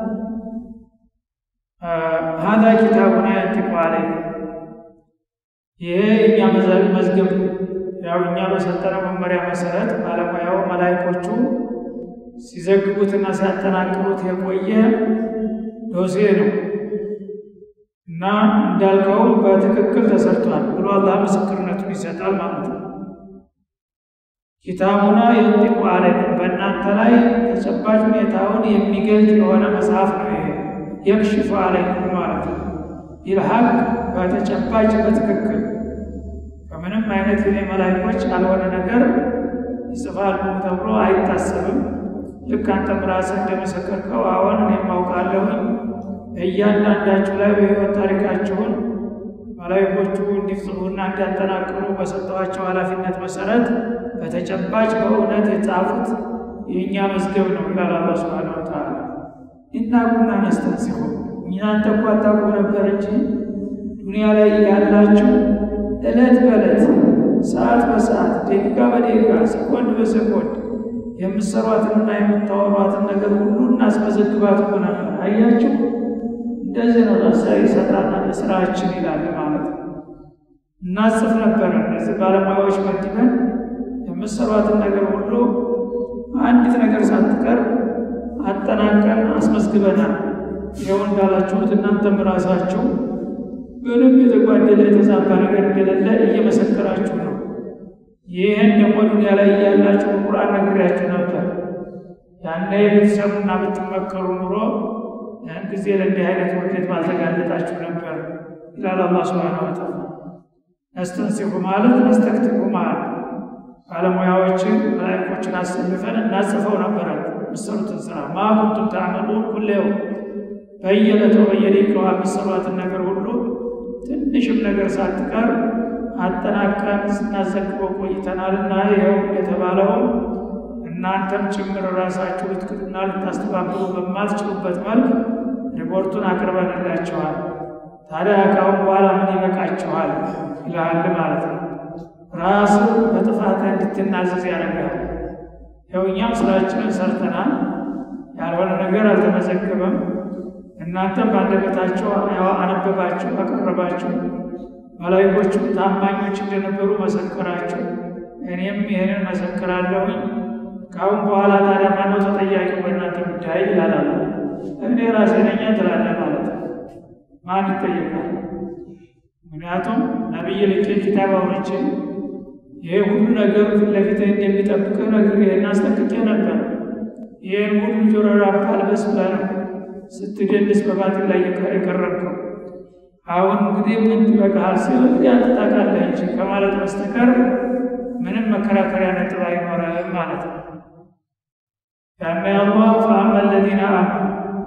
[SPEAKER 1] ሀዛ ኪታቡና የንጢቁ ዐለይኩም ይሄ እኛ መዝገብ ያው እኛ በሰጠነው መመሪያ መሰረት ባለሙያው መላይኮቹ ሲዘግቡትና ሲያጠናቅሩት የቆየ ዶሴ ነው እና እንዳልከውም በትክክል ተሰርቷል ብሎ አላህ ምስክርነቱን ይሰጣል ማለት ነው። ኪታቡና የንጢቁ ዐለይኩም በእናንተ ላይ ተጨባጭ ሁኔታውን የሚገልጽ የሆነ መጽሐፍ ነው። ይሄ የክሽፉ ዐለይኩም ማለት ነው። ቢልሐቅ በተጨባጭ በትክክል ከምንም አይነት የኔ መላይኮች ያልሆነ ነገር ይጽፋሉ ተብሎ አይታሰብም። ልክ አንተም ራስህ እንደመሰከርከው አሁን እኔም አውቃለሁኝ እያንዳንዳችሁ ላይ በሕይወት ታሪካችሁን መላይኮቹ እንዲጽፉና እንዲያጠናቅሩ በሰጠኋቸው ኃላፊነት መሰረት በተጨባጭ በእውነት የጻፉት የእኛ መዝገብ ነው ይላል አላህ ሱብሓነሁ ወተዓላ። ኢና ኩና ነስተንሲኹ እናንተ እኮ አታውቁም ነበር እንጂ ዱንያ ላይ ያላችሁ ዕለት በዕለት ሰዓት በሰዓት ደቂቃ በደቂቃ ሰኮንድ በሰኮንድ የምትሰሯትንና የምታወሯትን ነገር ሁሉ እናስመዘግባት እኮ ነበር። አያችሁ እንደዚህ ነው ታሳቢ ሰጣና ስራችን ይላል ማለት ነው። እናጽፍ ነበረ እነዚህ ባለሙያዎች መድበን የምትሰሯትን ነገር ሁሉ አንዲት ነገር ሳትቀር አጠናቀን አስመዝግበናል። ይኸው እንዳላችሁት እናንተም ራሳችሁ ምንም የተጓደለ የተዛባ ነገር እንደሌለ እየመሰከራችሁ ነው። ይህን ደግሞ ዱንያ ላይ እያላችሁ ቁርአን ነግሬያችሁ ነበር። ያኔ ብትሰሙና ብትመከሩ ኑሮ ያን ጊዜ ለእንዲህ አይነት ውርደት ባልተጋለጣችሁ ነበር ይላል አላህ ሱብሓነሁ ወተዓላ። ነስተንሲሁ ማለት ነስተክትቡ ማለት ባለሙያዎችን መላእኮችን አሰልፈን እናጽፈው ነበረ የምትሰሩትን ስራ ማ ኩንቱም ተዕመሉን ኩሌው በየዕለቱ በየደቂቃዋ የሚሰሯትን ነገር ሁሉ ትንሽም ነገር ሳትቀር አጠናቀን ስናዘግበው ቆይተናልና ይኸው እንደተባለውን እናንተም ጭምር ራሳችሁ ልትክዱና ልታስተባብሩ በማትችሉበት መልክ ሪፖርቱን አቅርበንላችኋል። ታዲያ ካሁን በኋላ ምን ይበቃችኋል ይልሃል ማለት ነው። ራሱ በጥፋት እንድትናዘዝ ያደርጋል። ያው እኛም ስራችንን ሰርተናል፣ ያልሆነ ነገር አልተመዘገበም። እናንተም በአንደበታችሁ አነበባችሁ፣ አቀረባችሁ። መላይኮቹም ታማኞች እንደነበሩ መሰከራችሁ። እኔም ይህንን መሰክራለሁኝ። ከአሁን በኋላ ታዲያ ማነው ተጠያቂው በእናንተ ጉዳይ ይላላሉ። እኔ ራሴ ነኝ ትላለህ ማለት ነው። ማን ይጠየቃል? ምክንያቱም ነቢይ ልኬ ኪታብ አውርቼ ይሄ ሁሉ ነገር ፊት ለፊት እንደሚጠብቅህ ነግሬህና አስጠንቅቄ ነበር። ይህን ሁሉ ጆሮ ዳባ ልበስ ብለህ ነው ስትደንስ በባጢል ላይ የቀረብከው። አሁን እንግዲህ ምን ትበቃሃል ሲል እንግዲህ አንተ ታውቃለህ እንጂ ከማለት በስተቀር ምንም መከራከሪያ ነጥብ አይኖርም ማለት ነው። ያኔ አላህ ፈአማ ለዚነ አመኑ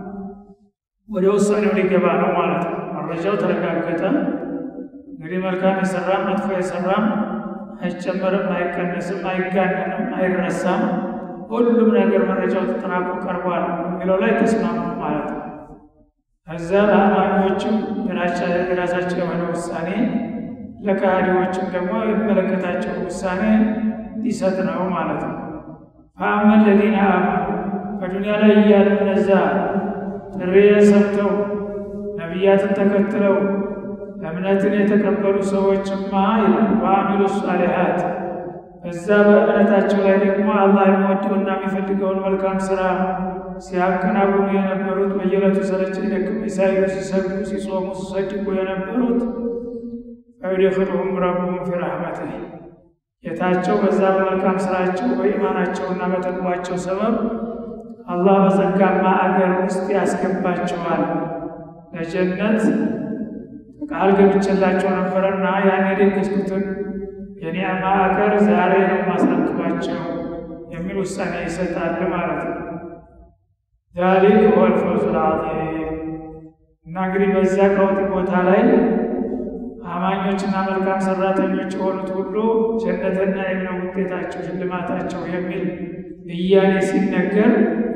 [SPEAKER 1] ወደ ውሳኔው ሊገባ ነው ማለት ነው። መረጃው ተረጋገጠ። እንግዲህ መልካም የሰራም መጥፎ የሰራም አይጨመርም፣ አይቀነስም፣ አይጋነንም፣ አይረሳም። ሁሉም ነገር መረጃው ተጠናቆ ቀርቧል የሚለው ላይ ተስማሙ ማለት ነው። ከዛ ለአማኞችም የራሳቸው የሆነ ውሳኔ ለካሃዲዎችም ደግሞ የሚመለከታቸው ውሳኔ ሊሰጥ ነው ማለት ነው። ፈአማ ለዚነ አመኑ በዱንያ ላይ እያሉ እነዛ ጥሪ ሰምተው ነቢያትን ተከትለው እምነትን የተቀበሉ ሰዎችማ ይላል ወአሚሉ ሷሊሓት እዛ በእምነታቸው ላይ ደግሞ አላህ የሚወደውና የሚፈልገውን መልካም ስራ ሲያከናውኑ የነበሩት በየዕለቱ ሰለቸኝ ደክመኝ ሳይሉ ሲሰግዱ፣ ሲጾሙ፣ ሲሰድቁ የነበሩት ፈዩድኺሉሁም ረቡሁም ፊ ረሕመቲህ ጌታቸው በዛ በመልካም ስራቸው በኢማናቸውና በተቅዋቸው ሰበብ አላህ በጸጋማ አገር ውስጥ ያስገባቸዋል። ለጀነት ቃል ገብቼላቸው ነበረና ያን የደገስኩትን የኒዕማ አገር ዛሬ ነው ማስረክባቸው የሚል ውሳኔ ይሰጣል ማለት ነው። ዛሊክ ሁወል ፈውዙል ዐዚም እና እንግዲህ በዚያ ቀውጢ ቦታ ላይ አማኞችና መልካም ሰራተኞች የሆኑት ሁሉ ጀነትና የምነው ውጤታቸው ሽልማታቸው የሚል ብያኔ ሲነገር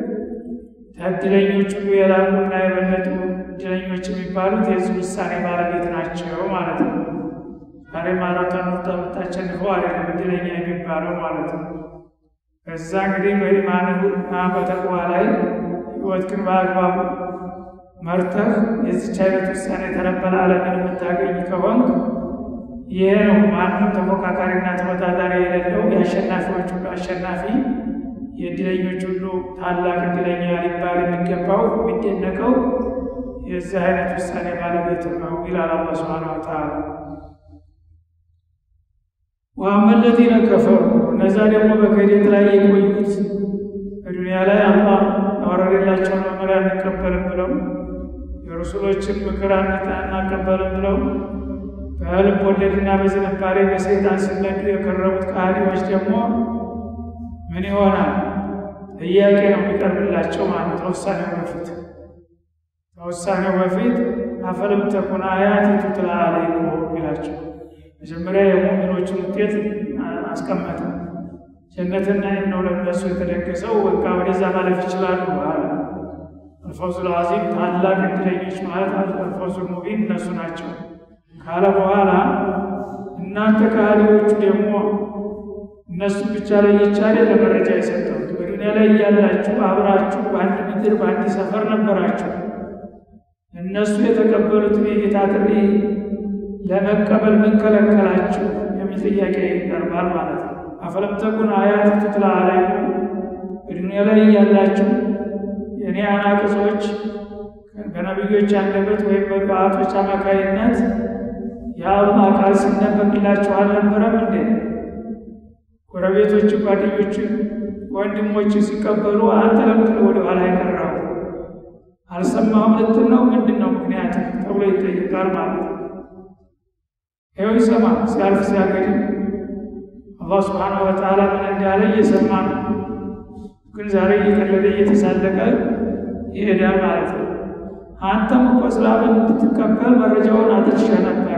[SPEAKER 1] ከእድለኞች ሁሉ የላቁና የበለጡ እድለኞች የሚባሉት የዚህ ውሳኔ ባለቤት ናቸው ማለት ነው። ዛሬ ማራቶን ሩጫ የምታሸንፈው አይደለም እድለኛ የሚባለው ማለት ነው። ከዛ እንግዲህ በኢማንና በተቅዋ ላይ ህይወትህን በአግባቡ መርተህ የዚች አይነት ውሳኔ ተረበል ዓለምን የምታገኝ ከሆንክ ይሄ ነው ማንም ተፎካካሪና ተወዳዳሪ የሌለው የአሸናፊዎች ሁሉ አሸናፊ የእድለኞች ሁሉ ታላቅ እድለኛ ሊባል የሚገባው የሚደነቀው የዚህ አይነት ውሳኔ ባለቤት ነው ይላል አላህ ሱብሓነሁ ወተዓላ። ወአመ ለዚነ ከፈሩ እነዛ ደግሞ በክህደት ላይ የቆዩት በዱንያ ላይ አላህ ያወረደላቸውን መመሪያ አንቀበልም ብለው የረሱሎችን ምክር አናቀበልም ብለው በልብ ወለድና በዝንባሌ በሰይጣን ሲነዱ የከረሙት ከሃዲዎች ደግሞ ምን ይሆናል? ጥያቄ ነው የሚቀርብላቸው ማለት ከውሳኔው በፊት ከውሳኔው በፊት አፈለም ተኩን አያቲ ቱትላ አለይኩም ይላቸው። መጀመሪያ የሙእሚኖችን ውጤት አስቀመጠ። ጀነትና ነው ለነሱ የተደገሰው በቃ ወደዛ ማለፍ ይችላሉ አለ። አልፈውዙል ዐዚም ታላቅ እድለኞች ማለት አልፈውዙል ሙቢን እነሱ ናቸው ካለ በኋላ እናንተ ከሃዲዎቹ ደግሞ እነሱ ብቻ ላይ የቻለ ለመረጃ የሰጠሁት በዱንያ ላይ እያላችሁ አብራችሁ በአንድ ምድር በአንድ ሰፈር ነበራችሁ። እነሱ የተቀበሉትን የጌታ ጥሪ ለመቀበል ምን ከለከላችሁ የሚል ጥያቄ ይቀርባል ማለት ነው። አፈለም ተኩን አያት ቱትላ አለይኩም በዱንያ ላይ እያላችሁ የእኔ አናቅጾች በነቢዮች አንደበት ወይም በዱዓቶች አማካይነት የአላህ ቃል ሲነበብላችሁ አልነበረም እንዴ? ጎረቤቶች፣ ጓደኞች፣ ወንድሞች ሲቀበሉ አንተ ለምንድን ነው ወደ ኋላ የቀረው? አልሰማሁም ልትል ነው? ምንድን ነው ምክንያት ተብሎ ይጠይቃል ማለት ነው። ይኸው ይሰማ ሲያልፍ ሲያገድም አላህ ስብሓነሁ ወተዓላ ምን እንዳለ እየሰማ ነው። ግን ዛሬ እየቀለደ እየተሳለቀ ይሄዳል ማለት ነው። አንተም እኮ እስላምን እንድትቀበል መረጃውን አድርሸህ ነበረ።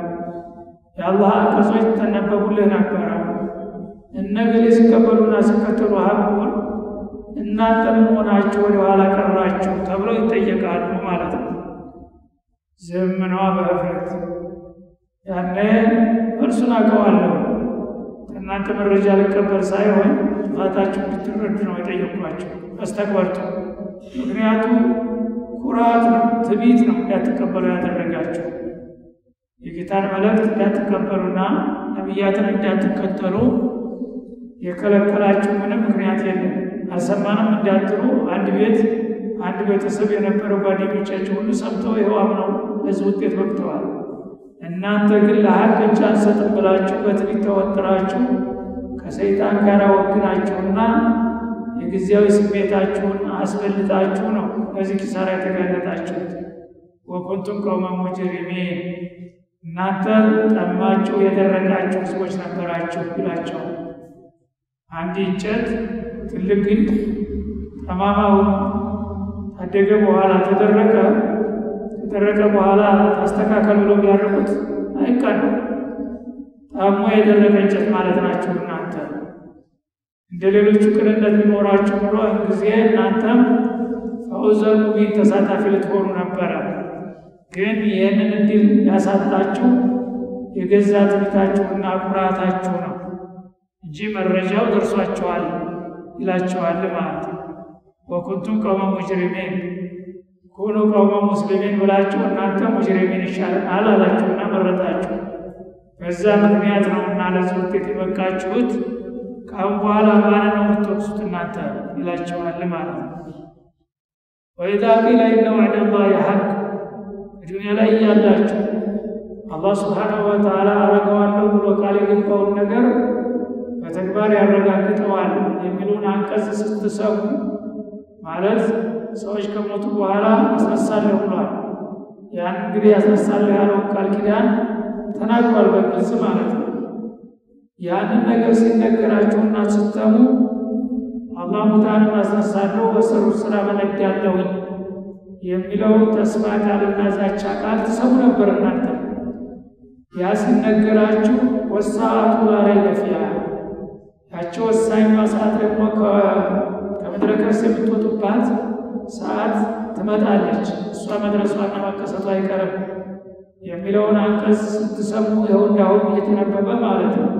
[SPEAKER 1] የአላህ አንቀጾች ተነበቡልህ ነበረ። እነገሌ ሲቀበሉና ሲከተሉ ሀብቡን እናንተ ምን ሆናችሁ ወደ ኋላ ቀራችሁ ተብለው ይጠየቃሉ ማለት ነው። ዝምኗ በህፍረት ያኔ እርሱን አውቀዋለሁ ከእናንተ መረጃ ልቀበል ሳይሆን ጥፋታችሁ እንድትረዱ ነው የጠየቅኳቸው። አስተግበርቱ ምክንያቱ ኩራት ነው፣ ትዕቢት ነው እንዳትቀበሉ ያደረጋችሁ የጌታን መልእክት እንዳትቀበሉና ነቢያትን እንዳትከተሉ የከለከላችሁ ምንም ምክንያት የለም። አልሰማንም እንዳትሉ አንድ ቤት አንድ ቤተሰብ የነበረ ጓደኞቻችሁ ሁሉ ሰምተው ይኸው አምነው ለዚህ ውጤት በቅተዋል። እናንተ ግን ለሀቅ እጅ አንሰጥም ብላችሁ በትዕቢት ተወጥራችሁ ከሰይጣን ጋር ወግናችሁና የጊዜያዊ ስሜታችሁን አስበልጣችሁ ነው በዚህ ኪሳራ የተጋለጣችሁት። ወኩንቱም ቀውመ ሙጅሪሚን እናንተ ጠማችሁ የደረቃችሁ ህዝቦች ነበራችሁ ይላቸዋል። አንድ እንጨት ትልቅ ግንድ ጠማማ ሆኖ ታደገ በኋላ ተደረቀ ከደረቀ በኋላ ታስተካከል ብሎ ቢያደርጉት አይቀርም። ጣሞ የደረቀ እንጨት ማለት ናችሁ እናንተ። እንደ ሌሎቹ ቅንነት ቢኖራችሁ ብሎ ጊዜ እናንተም ፈውዘል ሙቢን ተሳታፊ ልትሆኑ ነበረ። ግን ይህንን እድል ያሳጣችሁ የገዛ ትዕቢታችሁና ኩራታችሁ ነው እንጂ መረጃው ደርሷችኋል ይላችኋል ማለት ነው። ወኩንቱም ቀውመ ሙጅሪሚን ኩኑ ቀውመ ሙስሊሚን ብላችሁ እናንተ ሙጅሪሚን ይሻለናል አላችሁና መረጣችሁ። በዛ ምክንያት ነው እና ለዚህ ውጤት የበቃችሁት። ከአሁን በኋላ ማን ነው የምትወቅሱት እናንተ ይላችኋል ማለት ነው። ወኢዛ ቂለ ኢነ ወዕደላሂ ሐቅ በዱንያ ላይ እያላችሁ አላህ ስብሓነሁ ወተዓላ አረገዋለሁ ብሎ ቃል የገባውን ነገር በተግባር ያረጋግጠዋል የሚሉን አንቀጽ ስትሰሙ ማለት ሰዎች ከሞቱ በኋላ አስነሳለሁ ብሏል። ያን እንግዲህ ያስነሳለሁ ያለውን ቃል ኪዳን ተናግሯል በግልጽ ማለት ነው። ያንን ነገር ሲነገራችሁና ስተሙ አላህ ሙታንን አስነሳለሁ በሰሩት ስራ መነዳለሁኝ የሚለውን ተስፋ ቃልና ዛቻ ቃል ትሰሙ ነበር እናንተ። ያ ሲነገራችሁ ወሰዓቱ ላ ረይበ ፊሃ ያቺ ወሳኟ ሰዓት ደግሞ ከምድረ ከርስ የምትወጡባት ሰዓት ትመጣለች። እሷ መድረሷና መከሰቱ አይቀርም የሚለውን አንቀጽ ስትሰሙ ይኸው እንዳሁን እየተነበበ ማለት ነው።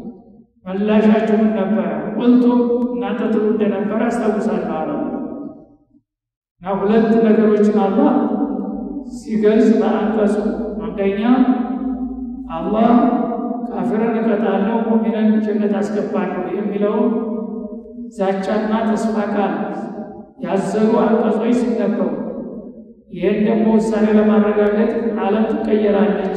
[SPEAKER 1] መላሻችሁ ምን ነበረ? ቁልቱም እናንተ ትሉ እንደነበረ አስታውሳለሁ አለ እና ሁለት ነገሮችን አላህ ሲገልጽ በአንቀጹ አንደኛ አላህ ካፊርን እቀጣለሁ ሙእሚንን ጀነት አስገባለሁ የሚለውን ዛቻና ተስፋ ቃል ያዘሉ አንቀጾች ሲነበሩ ይህን ደግሞ ውሳኔ ለማረጋገጥ ዓለም ትቀየራለች፣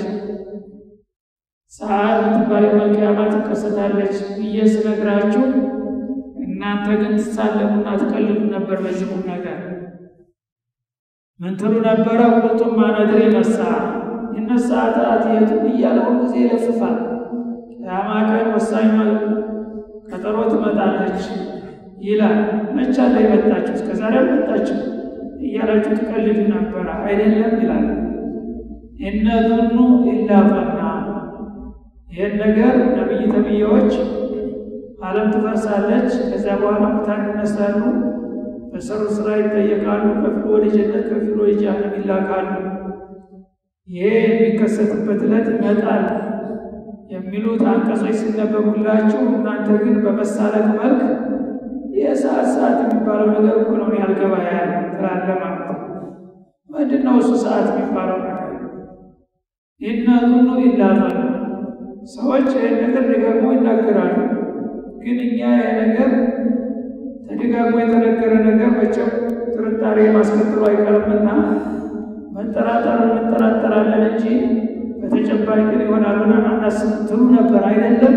[SPEAKER 1] ሰዓት የምትባል የመልቅያማ ትከሰታለች ብዬ ስነግራችሁ እናንተ ግን ትሳለሙና ትቀልዱ ነበር። በዚህ ቁም ነገር ምን ትሉ ነበረ? ቁልቱም ማነድሪ መሳ ይነሳ አትአትየቱ እያለውን ጊዜ ይለፍፋል። ቅያማ ቀን ወሳኝ ቀጠሮ ትመጣለች ይላል። መቻ ላይ መጣችሁ እስከዛሬ አልመጣችሁ እያላችሁ ትቀልዱ ነበረ አይደለም ይላል። እነ ዙኑ ኢላ ፈና ይህን ነገር ነቢይ ተብዬዎች ዓለም ትፈርሳለች፣ ከዚያ በኋላ ሙታን ይነሳሉ፣ በሰሩ ስራ ይጠየቃሉ፣ ከፊሉ ወደ ጀነት ከፊሉ ወደ ጀሃነም ይላካሉ። ይሄ የሚከሰትበት ዕለት ይመጣል የሚሉት አንቀጾች ሲነበቡላችሁ እናንተ ግን በመሳለቅ መልክ የሰዓት ሰዓት የሚባለው ነገር እኮ ነው ያልገባ ያለ ትላለ ማለት ነው። ምንድን ነው እሱ ሰዓት የሚባለው ነገር? ኢነ ዙኑ ኢላ ዘን ሰዎች ይህን ነገር ደጋግሞ ይናገራሉ። ግን እኛ ይህ ነገር ተደጋግሞ የተነገረ ነገር መቼም ጥርጣሬ ማስከትሎ አይቀርምና መጠራጠር እንጠራጠራለን እንጂ በተጨባጭ ግን ይሆናል ብለን አናስብም ትሉ ነበር አይደለም?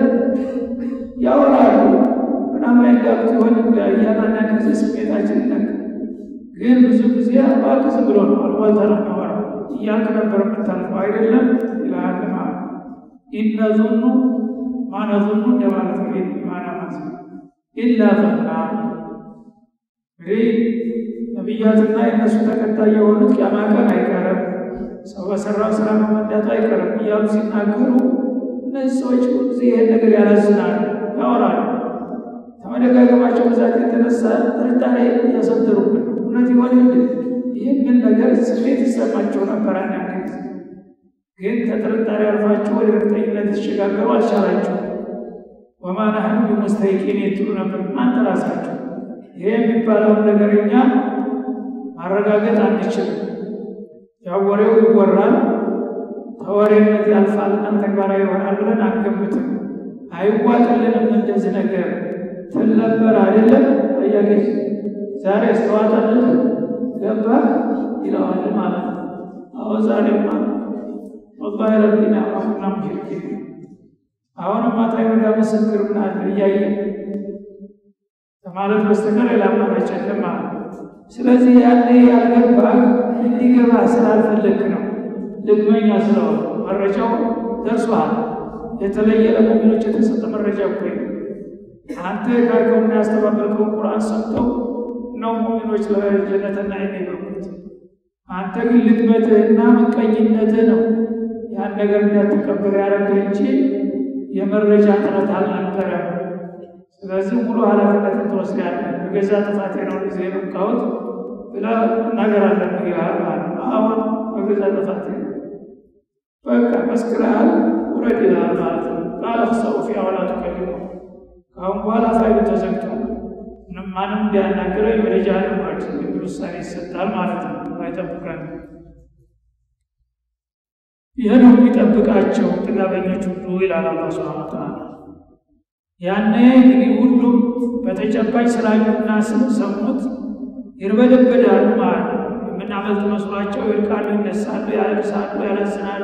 [SPEAKER 1] ያወራሉ ምናምን ያጋቡት ይሆን እያለ አንዳንድ ጊዜ ስሜታችን ይነካል። ግን ብዙ ጊዜ እባክህ ዝም ብሎ ነው አልቧልታ ነው የሚያወራው እያልክ ነበር የምታልፈው አይደለም ይልሃል ማለት ነው። ኢነ ዙኑ ማነዙኑ እንደማለት ነው። ማና ማለት ነው ኢላ ዘና እንግዲህ ነቢያትና የእነሱ ተከታይ የሆኑት ቂያማ ቀን አይቀርም፣ ሰው በሰራው ስራ መመዳቱ አይቀርም እያሉ ሲናገሩ እነዚህ ሰዎች ሁልጊዜ ይሄን ነገር ያላዝናሉ፣ ያወራሉ። ከመደጋገማቸው ብዛት የተነሳ ጥርጣሬ እያሰደሩብን እውነት ይሆን እንድ ይህንን ነገር ስሜት ይሰማቸው ነበር። አንዳንድ ጊዜ ግን ከጥርጣሬ አልፋቸው ወደ እርግጠኝነት የተሸጋገሩ አልቻላቸው። ወማ ናህኑ ቢሙስተይቂን የትሉ ነበር እናንተ ራሳቸው ይሄ የሚባለውን ነገር እኛ ማረጋገጥ አንችልም። ያው ወሬው ይወራል፣ ተወሬነት ያልፋልና ተግባራዊ ይሆናል ብለን አንገምትም። አይዋጥልንም እንደዚህ ነገር ትል ነበር አይደለም ጥያቄ ዛሬ አስተዋጠልን ገባ ይለዋል ማለት ነው። አዎ ዛሬማ ወላሂ ረቢና አሁና ሙሽሪኪን አሁንም ማታ ወዳ ምስክር ምናለ እያየ ከማለት በስተቀር ሌላ አማራጭ የለም ማለት ነው። ስለዚህ ያኔ ያልገባ እንዲገባ ስላልፈለግ ነው። ልግመኛ ስለሆነ መረጃው ደርሷል። የተለየ ለሙሚኖች የተሰጠ መረጃ እኮ አንተ ካርከውና ያስተባበልከውን ቁርአን ሰምተው ነው ሙሚኖች ለጀነትና የሚበቁት። አንተ ግን ልግመትህና ምቀኝነትህ ነው ያን ነገር እንዳትቀበል ያደረገ እንጂ የመረጃ ጥረት አልነበረም። ስለዚህ ሙሉ ኃላፊነትን ትወስዳለህ። በገዛ ጥፋቴ ነው ጊዜ የበቃሁት ብለህ መናገር አለብህ ይላል ማለት ነው። አሁን በገዛ ጥፋቴ ነው በቃ መስክረሃል፣ ውረድ ይላል ማለት ነው። ቃለ ሰው ፊ አወላ ተቀልሞ ከአሁን በኋላ ፋይሉ ተዘግቶ ምንም ማንም እንዲያናገረኝ ወደ ጀሃነም ውረድ የሚል ውሳኔ ይሰጣል ማለት ነው። አይጠብቀን ይህ ነው የሚጠብቃቸው ጥጋበኞች ሁሉ ይላል አላህ ሱብሓነሁ ወተዓላ። ያኔ እንግዲህ ሁሉም በተጨባጭ ስላዩና ስለሰሙት ይርበደበዳሉ ማለት ነው። የምናመልጥ መስሏቸው ይርቃሉ፣ ይነሳሉ፣ ያለቅሳሉ፣ ያላዝናሉ።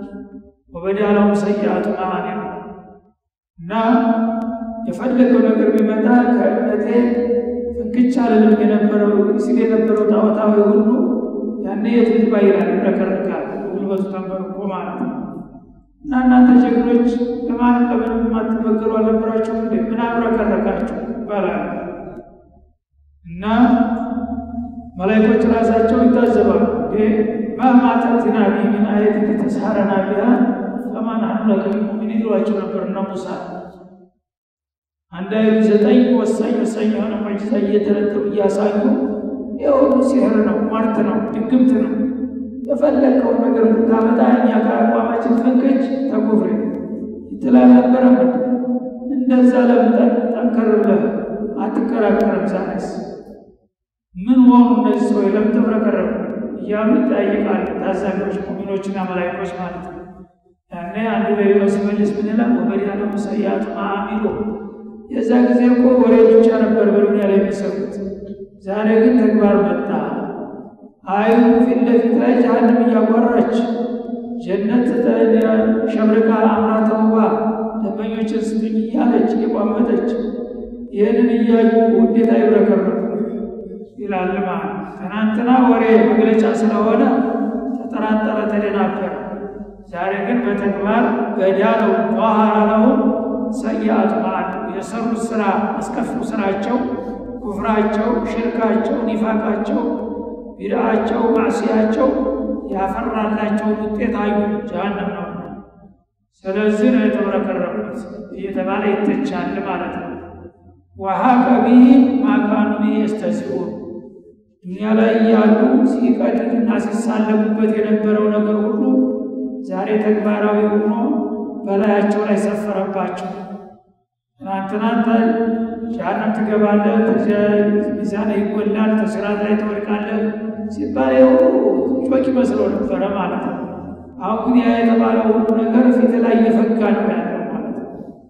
[SPEAKER 1] ወበዳላው ሰይአቱ ማማኔ እና የፈለገው ነገር ቢመጣ ከእምነቴ ፍንክች አልልም የነበረው ሲል የነበረው ጣዖታዊ ሁሉ ያኔ የትግባ ይላል፣ ይረከረካል። ጉልበቱ ተንበርኮ ማለት ነው። እና እናንተ ጀግኖች ለማንም ለምንም የማትበገሩ አልነበራችሁ እንዴ? ምን አብረከረካችሁ ይባላል። እና መላይኮች ራሳቸው ይታዘባሉ። ማማ ተእቲና ቢሂ ሚን አየትን ሊተስሐረና ቢሃ ፈማ ነሕኑ ለከ ቢሙእሚኒን ይሏቸው ነበር እነ ሙሳ። አንድ አይሉ ዘጠኝ ወሳኝ ወሳኝ የሆነ ሙዕጂዛ እየተረተቡ እያሳዩ የሁሉ ሲህር ነው፣ ሟርት ነው፣ ድግምት ነው የፈለግከውን ነገር ብታመጣ እኛ ከአቋማችን ፈንከች ተኩፍሬ ይትላል ነበረ። እንደዛ ለምጠን ጠንከር ብለህ አትከራከርም። ዛሬስ ምን ሆኑ እነዚህ ሰዎች ለምን ተብረከረኩ እያሉ ይጠያይቃሉ። ታዛቢዎች ሙሚኖችና መላይኮች ማለት ነው። ያኔ አንዱ ለሌላው ሲመልስ ምን ይላል? ወበዲያለሁ ሰያቱ አሚሉ የዛ ጊዜ እኮ ወሬ ብቻ ነበር በዱንያ ላይ የሚሰሩት። ዛሬ ግን ተግባር መጣ። አይኑ ፊት ለፊት ላይ ጀሃነም እያጓራች ጀነት ሸብርቃ አምራ ተውባ ደንበኞችን ስጡኝ እያለች እየቋመጠች ይህንን እያዩ ውዴታ ይብረከረኩ ይላል ማለት ትናንትና ወሬ መግለጫ ስለሆነ ተጠራጠረ፣ ተደናበረ። ዛሬ ግን በተግባር በዳለው ጧሃራ ነው ሰያቱ ማለት የሰሩት ስራ አስከፊው ስራቸው፣ ኩፍራቸው፣ ሽርካቸው፣ ኒፋቃቸው ቢድአቸው ማዕስያቸው ያፈራላቸውን ውጤት አዩ። ጀሃነም ነው። ስለዚህ ነው የተብረከረኩት እየተባለ ይተቻል ማለት ነው። ወሀቀ ቢሂም ማ ካኑ ቢሂ የስተህዚኡን ዱንያ ላይ እያሉ ሲቀድዱና ሲሳለሙበት የነበረው ነገር ሁሉ ዛሬ ተግባራዊ ሆኖ በላያቸው ላይ ሰፈረባቸው። ትናንትናንተ ጀሃነም ትገባለህ፣ ሚዛን ይጎላል፣ ተስራት ላይ ትወድቃለህ ሲባል ጮክ መስለው ነበረ ማለት ነው። አሁን ግን ያ የተባለው ሁሉ ነገር ፊት ላይ እየፈጋ ነው ያለው ማለት ነው።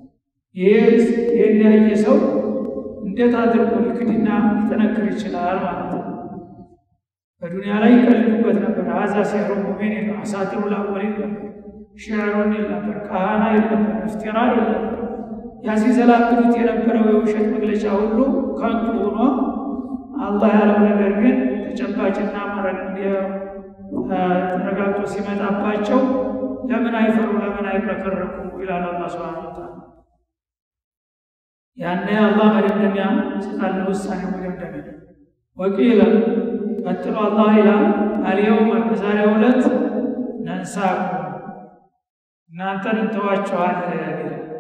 [SPEAKER 1] ይህን ያየ ሰው እንዴት አድርጎ ሊክድና ሊጠነክር ይችላል ማለት ነው። በዱንያ ላይ ይቀልዱበት ነበር። አዛ ሲሕሩ ሙቢን የለም፣ አሳጢሩ ልአወሊን ነበር፣ ሽዕሩን ይል ነበር፣ ካህና ይል ነበር፣ እፍቲራ ይል ነበር። ያ ሲዘላብዱት የነበረው የውሸት መግለጫ ሁሉ ከንቱ ሆኖ አላህ ያለው ነገር ግን ተጨባጭና ተረጋግጦ ሲመጣባቸው ለምን አይፈሩ ለምን አይረከረኩ ይላል አላህ ሱብሓነሁ ወተዓላ። ያኔ አላህ መደምደሚያ ስጣለ ውሳኔ መደምደሚያ ወቂለ ቀጥሎ አላህ ይላል አልየውመ በዛሬው ዕለት ነንሳኩም እናንተን እንተዋችኋለን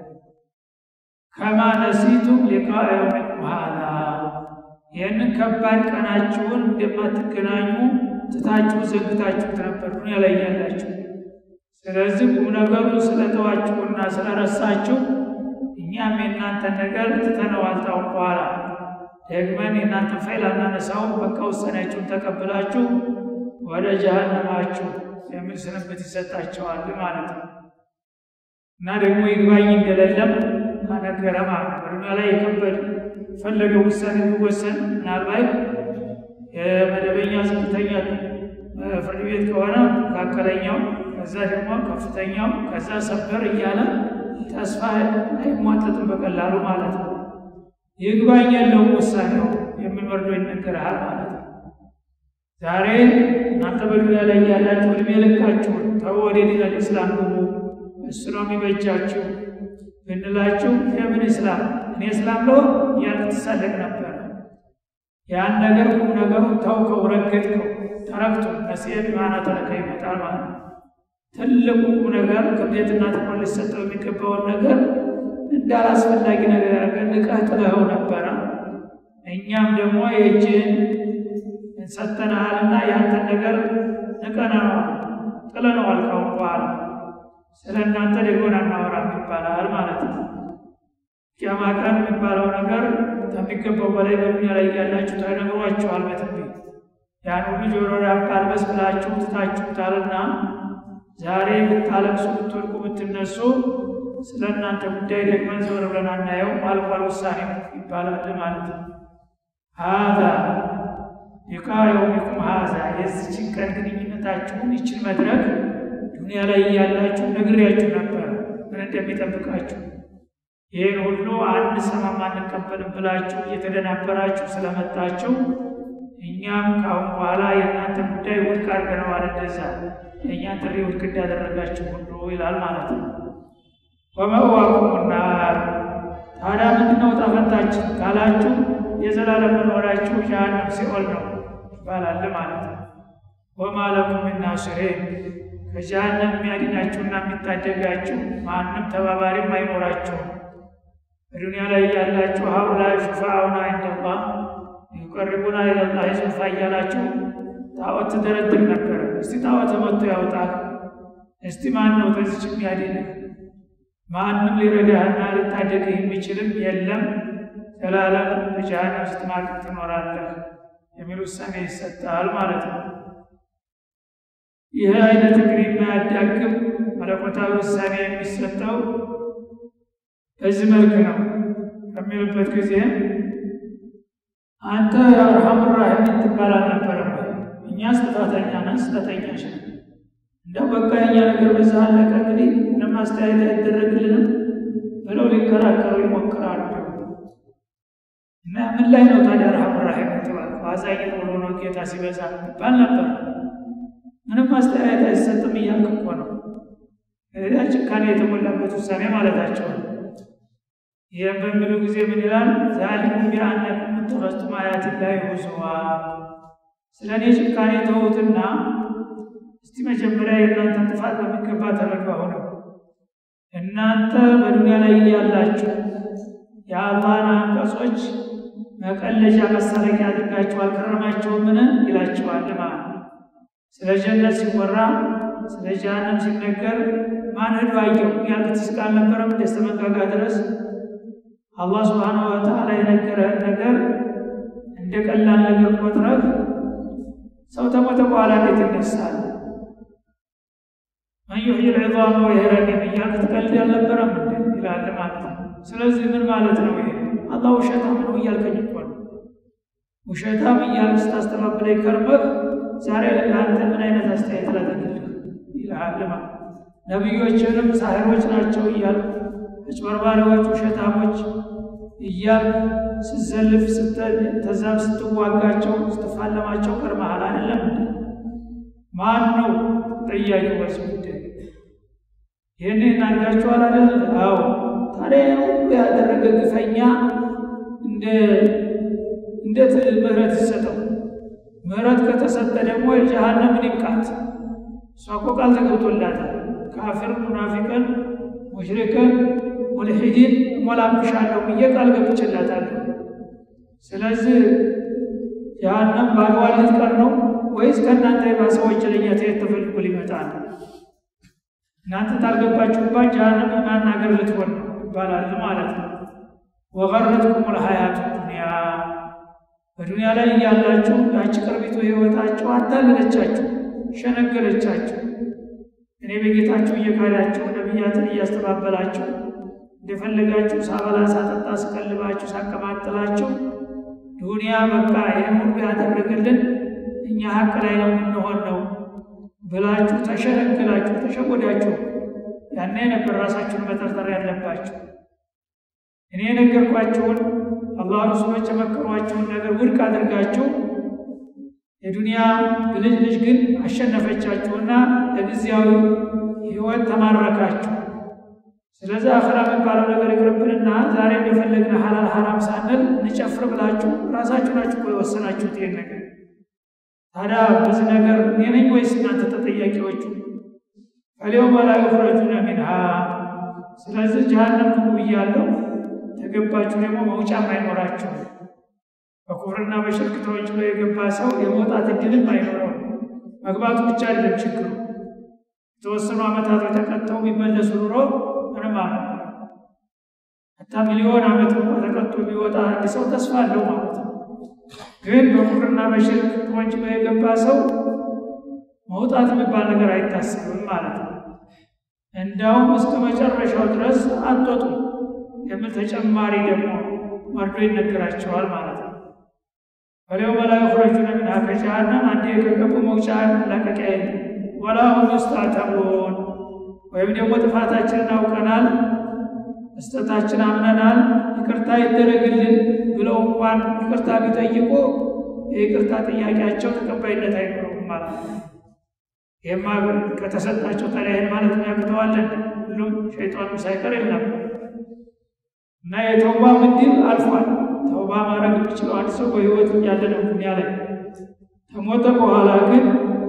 [SPEAKER 1] ከማ ነሲቱም ሊቃ የውሚኩም ሃዛ ይህንን ከባድ ቀናችሁን እንደማትገናኙ ትታችሁ ዘግታችሁት ነበር ዱንያ ላይ ያላችሁ። ስለዚህ ቁም ነገሩ ስለተዋችሁና ስለረሳችሁ እኛም የእናንተን ነገር ትተነዋል። ታውን በኋላ ደግመን የእናንተን ፋይል አናነሳውም። በቃ ውሳኔያችሁን ተቀብላችሁ ወደ ጀሃነማችሁ የሚል ስንብት ይሰጣቸዋል ማለት ነው። እና ደግሞ ይግባኝ እንደሌለም ነገረ ማለት ነው። በዱንያ ላይ የከበድ ፈለገው ውሳኔ የሚወሰን ምናልባት የመደበኛ ዝቅተኛ ፍርድ ቤት ከሆነ መካከለኛው፣ ከዛ ደግሞ ከፍተኛው፣ ከዛ ሰበር እያለ ተስፋ አይሟጠጥም በቀላሉ ማለት ነው። ይግባኝ ያለውን ውሳኔው የሚል ወርዶ ይነገርሃል ማለት ነው። ዛሬ እናንተ በዱንያ ላይ ያላችሁ እድሜ ልካችሁን ተው ወደ ዲነል ኢስላም ግቡ፣ እሱ ነው የሚበጃችሁ ብንላችሁ የምን እስላም እኔ እስላም ለው እያልክ ትሳለቅ ነበረ። ያን ነገር ቁም ነገሩን ታውቀው ረገጥከው፣ ተረግቶ ነሲየ ቢማና ተረከ ይመጣል ማለት ነው። ትልቁ ቁም ነገር ክብደትና ትኩረት ሊሰጠው የሚገባውን ነገር እንዳላስፈላጊ ነገር ያደረገ ንቀህ ጥለኸው ነበረ። እኛም ደግሞ የእጅህን ሰተናሃልና ያንተን ነገር ንቀነዋል፣ ጥለነዋል ካሁን በኋላ ስለ እናንተ ደግሞ አናወራም ይባላል ማለት ነው። ቂያማ ቀን የሚባለው ነገር ከሚገባው በላይ በዱንያ ላይ ያላችሁ ተነግሯችኋል በትንቢት ያን ሁሉ ጆሮ ዳባ ልበስ ብላችሁ ትታችሁታልና ዛሬ ብታለቅሱ ብትወድቁ ብትነሱ ስለ እናንተ ጉዳይ ደግመን ዘወር ብለን አናየው አልቋል ውሳኔ ይባላል ማለት ነው። ሀዛ ሊቃ የውሚኩም ሀዛ የዚችን ቀን ግንኙነታችሁን ይችን መድረክ ዱንያ ላይ ያላችሁ ነግሬያችሁ ነበር ምን እንደሚጠብቃችሁ። ይህን ሁሉ አንሰማም አንቀበልም ብላችሁ እየተደናበራችሁ ስለመጣችሁ እኛም ካሁን በኋላ የእናንተ ጉዳይ ውድቅ አድርገነዋል። እንደዛ የእኛን ጥሪ ውድቅ እንዳደረጋችሁ ሁሉ ይላል ማለት ነው። ወመዋኩም ናር ታዲያ ምንድነው ጣፈንታችን ካላችሁ የዘላለም መኖራችሁ ጀሃነም ሲኦል ነው ይባላል ማለት ነው። ወማ ለኩም ሚን ናሲሪን ከጀሃነም የሚያድናችሁና የሚታደጋችሁ ማንም ተባባሪም አይኖራችሁም። በዱንያ ላይ ያላችሁ ሀኡላይ ሹፋአኡና ኢንደላህ ዩቀሪቡና ኢለላህ ዙልፋ እያላችሁ ጣዖት ትደረድር ነበረ። እስቲ ጣዖት መጥቶ ያውጣህ፣ እስቲ ማን ነው በዚች የሚያድንህ? ማንም ሊረዳህና ሊታደግህ የሚችልም የለም፣ ዘላለም በጀሃነም ስትማቅቅ ትኖራለህ የሚል ውሳኔ ይሰጣል ማለት ነው። ይህ አይነት እንግዲህ የማያዳግም መለኮታዊ ውሳኔ የሚሰጠው በዚህ መልክ ነው ከሚልበት ጊዜ አንተ አርሐሙ ራሒሚን ትባል አልነበረም ወይ? እኛስ ጥፋተኛ ነን፣ ስህተተኞች ነን። እንደው በቃ የኛ ነገር በዛ አለቀ እንግዲህ ምንም አስተያየት አይደረግልንም ብለው ሊከራከሩ ይሞክራሉ። እና ምን ላይ ነው ታዲያ አርሐሙ ራሒም ትባል? አዛኝ ሆኖ ነው ጌታ ሲበዛ ይባል ነበር። ምንም አስተያየት አይሰጥም እያልክ እኮ ነው። ያ ጭካኔ የተሞላበት ውሳኔ ማለታቸው ነው። ይህም በሚሉ ጊዜ ምን ይላል? ዛሊኩም ቢአነኩም እተኸዝቱም አያት ላይ ሁዙዋ። ስለ እኔ ጭካኔ ተዉትና እስቲ መጀመሪያ የእናንተን ጥፋት በሚገባ ተረዱ። አሁንም እናንተ በዱንያ ላይ ያላችሁ የአላህን አንቀጾች መቀለጃ መሳለቂያ አድርጋችሁ አልከረማችሁምን? ይላችኋል ማለት ነው። ስለ ጀነት ሲወራ ስለ ጀሃነም ሲነገር ማን ሄዶ አየው ያልክ ትስቅ አልነበረም? ደስተ መንጋጋ ድረስ አላህ ስብሓነሁ ወተዓላ የነገረህን ነገር እንደ ቀላል ነገር ቆጥረህ ሰው ተሞተ በኋላ እንዴት ይነሳል? መን ዩሕይል ዒዛመ ወሂየ ረሚም እያልክ ትቀልድ አልነበረም ይላል ማለት ነው። ስለዚህ ምን ማለት ነው ይሄ? አላህ ውሸታም ነው እያልከኝ እኮ ነው። ውሸታም እያልክ ስታስተባብለኝ ከርመህ ዛሬ ለአንተ ምን አይነት አስተያየት ላደርግልህ ይልሃል ማለት ነቢዮችንም ሳሕሮች ናቸው እያልክ አጭበርባሪዎች፣ ውሸታሞች እያል ስትዘልፍ ተዛም ስትዋጋቸው ስትፋለማቸው ቀርመሃል አይደለም ማን ነው ጠያቂው በዚህ ጉዳይ ይህንን አድርጋችኋል አይደል አዎ ታዲያ ሁሉ ያደረገ ግፈኛ እንደ እንዴት ምህረት ይሰጠው ምህረት ከተሰጠ ደግሞ የጀሃነምን ይብቃት እሷ እኮ ቃል ተገብቶላታል ካፊር ሙናፊቅን ሙሽሪክን ሙልሒዲን እሞላብሻለሁ ብዬ ቃል ገብቼላታለሁ ስለዚህ ጀሃነም ባድዋን ልትቀር ነው ወይስ ከእናንተ የባሰ ወንጀለኛ ተየት ተፈልጎ ሊመጣ ነው እናንተ ታልገባችሁባት ጀሃነም ማናገር ልትሆን ነው ይባላል ማለት ነው ወገረትኩም ልሀያቱ ዱንያ በዱንያ ላይ እያላችሁ ያቺ ቅርቢቱ ህይወታችሁ አታለለቻችሁ ሸነገለቻችሁ እኔ በጌታችሁ እየካዳችሁ ነቢያትን እያስተባበላችሁ እንደፈለጋችሁ ሳበላ ሳጠጣ ስቀልባችሁ ሳቀማጥላችሁ ዱንያ በቃ ይህን ሁሉ ያደረገልን እኛ ሀቅ ላይ ነው የምንሆን ነው ብላችሁ ተሸነግላችሁ ተሸጎዳችሁ ያኔ ነበር ራሳችሁን መጠርጠር ያለባችሁ እኔ የነገርኳችሁን አላህ ረሱሎች የመከሯችሁን ነገር ውድቅ አድርጋችሁ የዱንያ ብልጅ ልጅ ግን አሸነፈቻችሁና ለጊዜያዊ ህይወት ተማረካችሁ ስለዚህ አኸራ የሚባለው ነገር ይቅርብንና ዛሬ እንደፈለግን ሐላል ሐራም ሳንል እንጨፍር ብላችሁ ራሳችሁ ናችሁ እኮ የወሰናችሁት ይሄን ነገር ታዲያ በዚህ ነገር እኔ ነኝ ወይስ እናንተ ተጠያቂዎቹ ፈሊየውመ ላ ዩኽረጁነ ሚንሃ ስለዚህ ጀሃነም ግቡ ብያለሁ ተገባችሁ ደግሞ መውጫም አይኖራችሁ በኩፍርና በሽርክ ተወንጅሎ የገባ ሰው የመውጣት እድልም አይኖረው መግባቱ ብቻ አይደለም ችግሩ የተወሰኑ ዓመታት ተቀጥተው ቢመለሱ ኑሮ ምንም አልነበረ ሀታ ሚሊዮን ዓመት እንኳ ተቀጥቶ ቢወጣ አንድ ሰው ተስፋ አለው ማለት ነው ግን በኩፍርና በሽርክ ተወንጅሎ የገባ ሰው መውጣት የሚባል ነገር አይታሰብም ማለት ነው እንዳውም እስከ መጨረሻው ድረስ አትወጡ የሚል ተጨማሪ ደግሞ መርዶ ይነገራቸዋል ማለት ነው ወሊየውመ ላ ዩኽረጁነ ሚንሃ ከጀሃነም አንዴ ከገቡ መውጫ መላቀቂያ የለም ወላ ሁም ዩስጣተቡን ወይም ደግሞ ጥፋታችንን አውቀናል መስጠታችን አምነናል ይቅርታ ይደረግልን ብለው እንኳን ይቅርታ ቢጠይቁ የይቅርታ ጥያቄያቸው ተቀባይነት አይኖረውም ማለት ነው ይህማ ከተሰጣቸው ታዲያ ማለት የሚያቅተዋለን ሁሉም ሸይጣንም ሳይቀር የለም እና የተውባ ምድብ አልፏል ተውባ ማድረግ የሚችለው አንድ ሰው በህይወት እያለ ነው ዱኒያ ላይ ከሞተ በኋላ ግን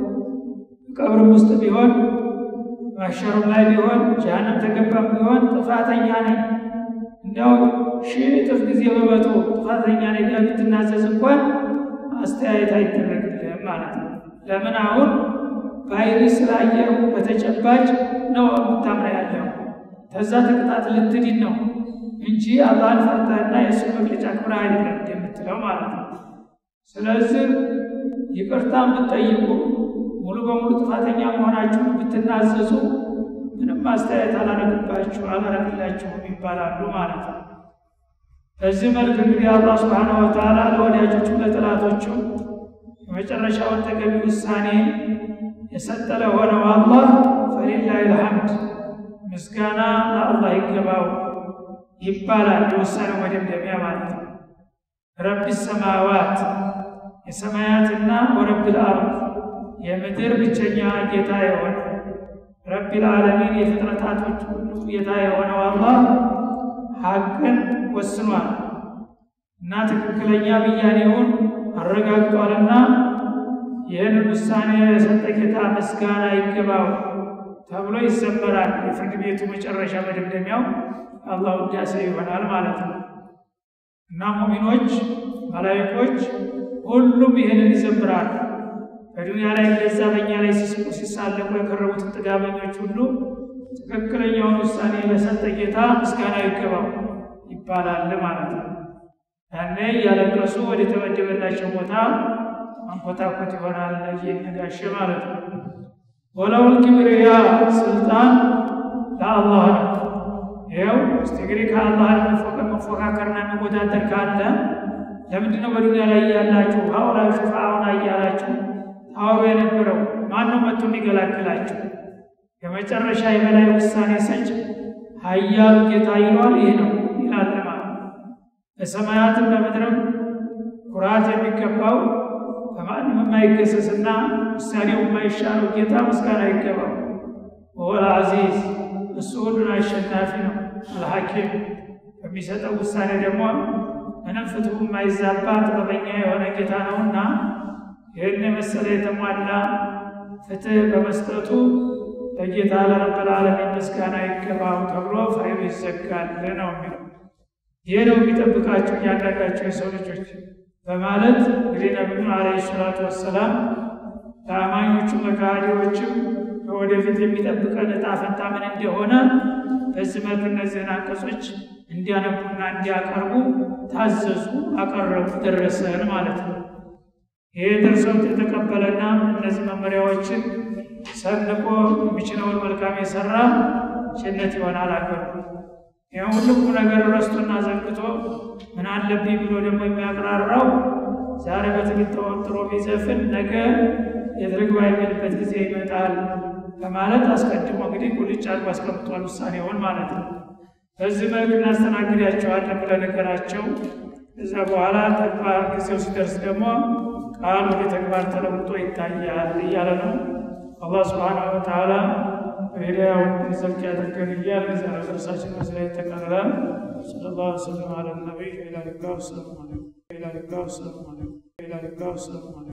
[SPEAKER 1] ቀብርም ውስጥ ቢሆን ማሸሩም ላይ ቢሆን ጀሃነም ተገባም ቢሆን ጥፋተኛ ነኝ እንዲያው ሺህ እጥፍ ጊዜ በመቶ ጥፋተኛ ነኝ ጋር ብትናዘዝ እንኳን አስተያየት አይደረግልህም ማለት ነው ለምን አሁን በአይሪ ስላየው በተጨባጭ ነው የምታምራ ያለው ከዛ ተቅጣት ልትድን ነው እንጂ አላህን ፈርተህና የእሱን መግለጫ ክብረ አይደለም የምትለው ማለት ነው ስለዚህ ይቅርታ ብትጠይቁ ሙሉ በሙሉ ጥፋተኛ መሆናችሁን ብትናዘዙ ምንም አስተያየት አላረግባችሁ አላረግላችሁም ይባላሉ ማለት ነው በዚህ መልክ እንግዲህ አላህ ስብሓነሁ ወተዓላ ለወዳጆቹም ለጥላቶቹም የመጨረሻውን ተገቢ ውሳኔ የሰጠ ለሆነው አላህ ፈሊላህ ልሐምድ ምስጋና ለአላህ ይገባው ይባላል የውሳኔው መደምደሚያ ማለት ነው ረቢ ሰማዋት የሰማያትና ወረብ ልአርድ የምድር ብቸኛ ጌታ የሆነ ረቢ ልዓለሚን የፍጥረታቶች ሁሉ ጌታ የሆነው አላህ ሀቅን ወስኗል እና ትክክለኛ ብያኔውን አረጋግጧልና ይህን ውሳኔ የሰጠ ጌታ ምስጋና ይገባው ተብሎ ይዘመራል የፍርድ ቤቱ መጨረሻ መደምደሚያው አላህ ውዳሴ ይሆናል ማለት ነው እና ሙሚኖች መላይኮች ሁሉም ይህንን ይዘምራሉ በዱንያ ላይ እንደዛ በእኛ ላይ ሲስቁ ሲሳለቁ የከረሙትን ጥጋበኞች ሁሉ ትክክለኛውን ውሳኔ ለሰጠ ጌታ ምስጋና ይገባው ይባላል ማለት ነው ያኔ እያለቀሱ ወደ ተመደበላቸው ቦታ አንኮታኮት ይሆናል እየነጋሸ ማለት ነው ወለውል ኪብርያ ስልጣን ለአላህ ነው ይኸው እስቲ እንግዲህ ከአላህ መፎካከርና መወዳደር ካለ ለምንድን ነው በዱንያ ላይ እያላችሁ ሀውላ ሹፋአውና እያላችሁ ታወሩ የነበረው ማን ነው መጥቶ የሚገላግላችሁ የመጨረሻ የበላይ ውሳኔ ሰጭ ሀያሉ ጌታ ይሏል ይህ ነው ይላል ማለት በሰማያትም በምድርም ኩራት የሚገባው በማንም የማይገሰስና ውሳኔው የማይሻለው ጌታ ምስጋና ይገባው። ወወል አዚዝ እሱ ሁሉን አሸናፊ ነው። አልሐኪም በሚሰጠው ውሳኔ ደግሞ ምንም ፍትሁ የማይዛባ ጥበበኛ የሆነ ጌታ ነውና ይህን የመሰለ የተሟላ ፍትህ በመስጠቱ ለጌታ ለረብል ዓለሚን ምስጋና ይገባው ተብሎ ፍሬው ይዘጋል ነው የሚለው። ይህ ነው የሚጠብቃቸው እያንዳንዳቸው የሰው ልጆች በማለት እንግዲህ ነቢዩን ዓለይሂ ሰላቱ ወሰላም ለአማኞቹ መካሪዎችም ወደፊት የሚጠብቀን እጣ ፈንታ ምን እንደሆነ በዚህ መልክ እነዚህን አንቀጾች እንዲያነቡና እንዲያቀርቡ ታዘዙ፣ አቀረቡ፣ ደረሰን ማለት ነው። ይህ ደርሰውት የተቀበለና እነዚህ መመሪያዎችን ሰንቆ የሚችለውን መልካም የሰራ ጀነት ይሆናል አገሩ። ይህ ሁሉ ነገር ረስቶና ዘንግቶ ምን አለብኝ ብሎ ደግሞ የሚያቅራራው ዛሬ በትግል ተወጥሮ ቢዘፍን ነገ የት ልግባ የሚልበት ጊዜ ይመጣል በማለት አስቀድሞ እንግዲህ ቁልጭ አድርጎ አስቀምጧል ውሳኔውን ማለት ነው። በዚህ መልክ እናስተናግዳቸዋለን ብለህ ነገራቸው። እዛ በኋላ ተግባር ጊዜው ሲደርስ ደግሞ ቃል ወደ ተግባር ተለውጦ ይታያል እያለ ነው። አላህ ስብሓነሁ ወተዓላ በሂዳያው ዘልቅ ያደርገን እያል ዛ ደርሳችን መስላ ይጠቃልላል። ሰለላሁ ዐለይሂ ወሰለም አለ ነቢይ ላ ሊጋ ወሰላሙ አለይኩም ላ ሊጋ ወሰላሙ አለይኩም ላ ሊጋ ወሰላሙ አለይኩም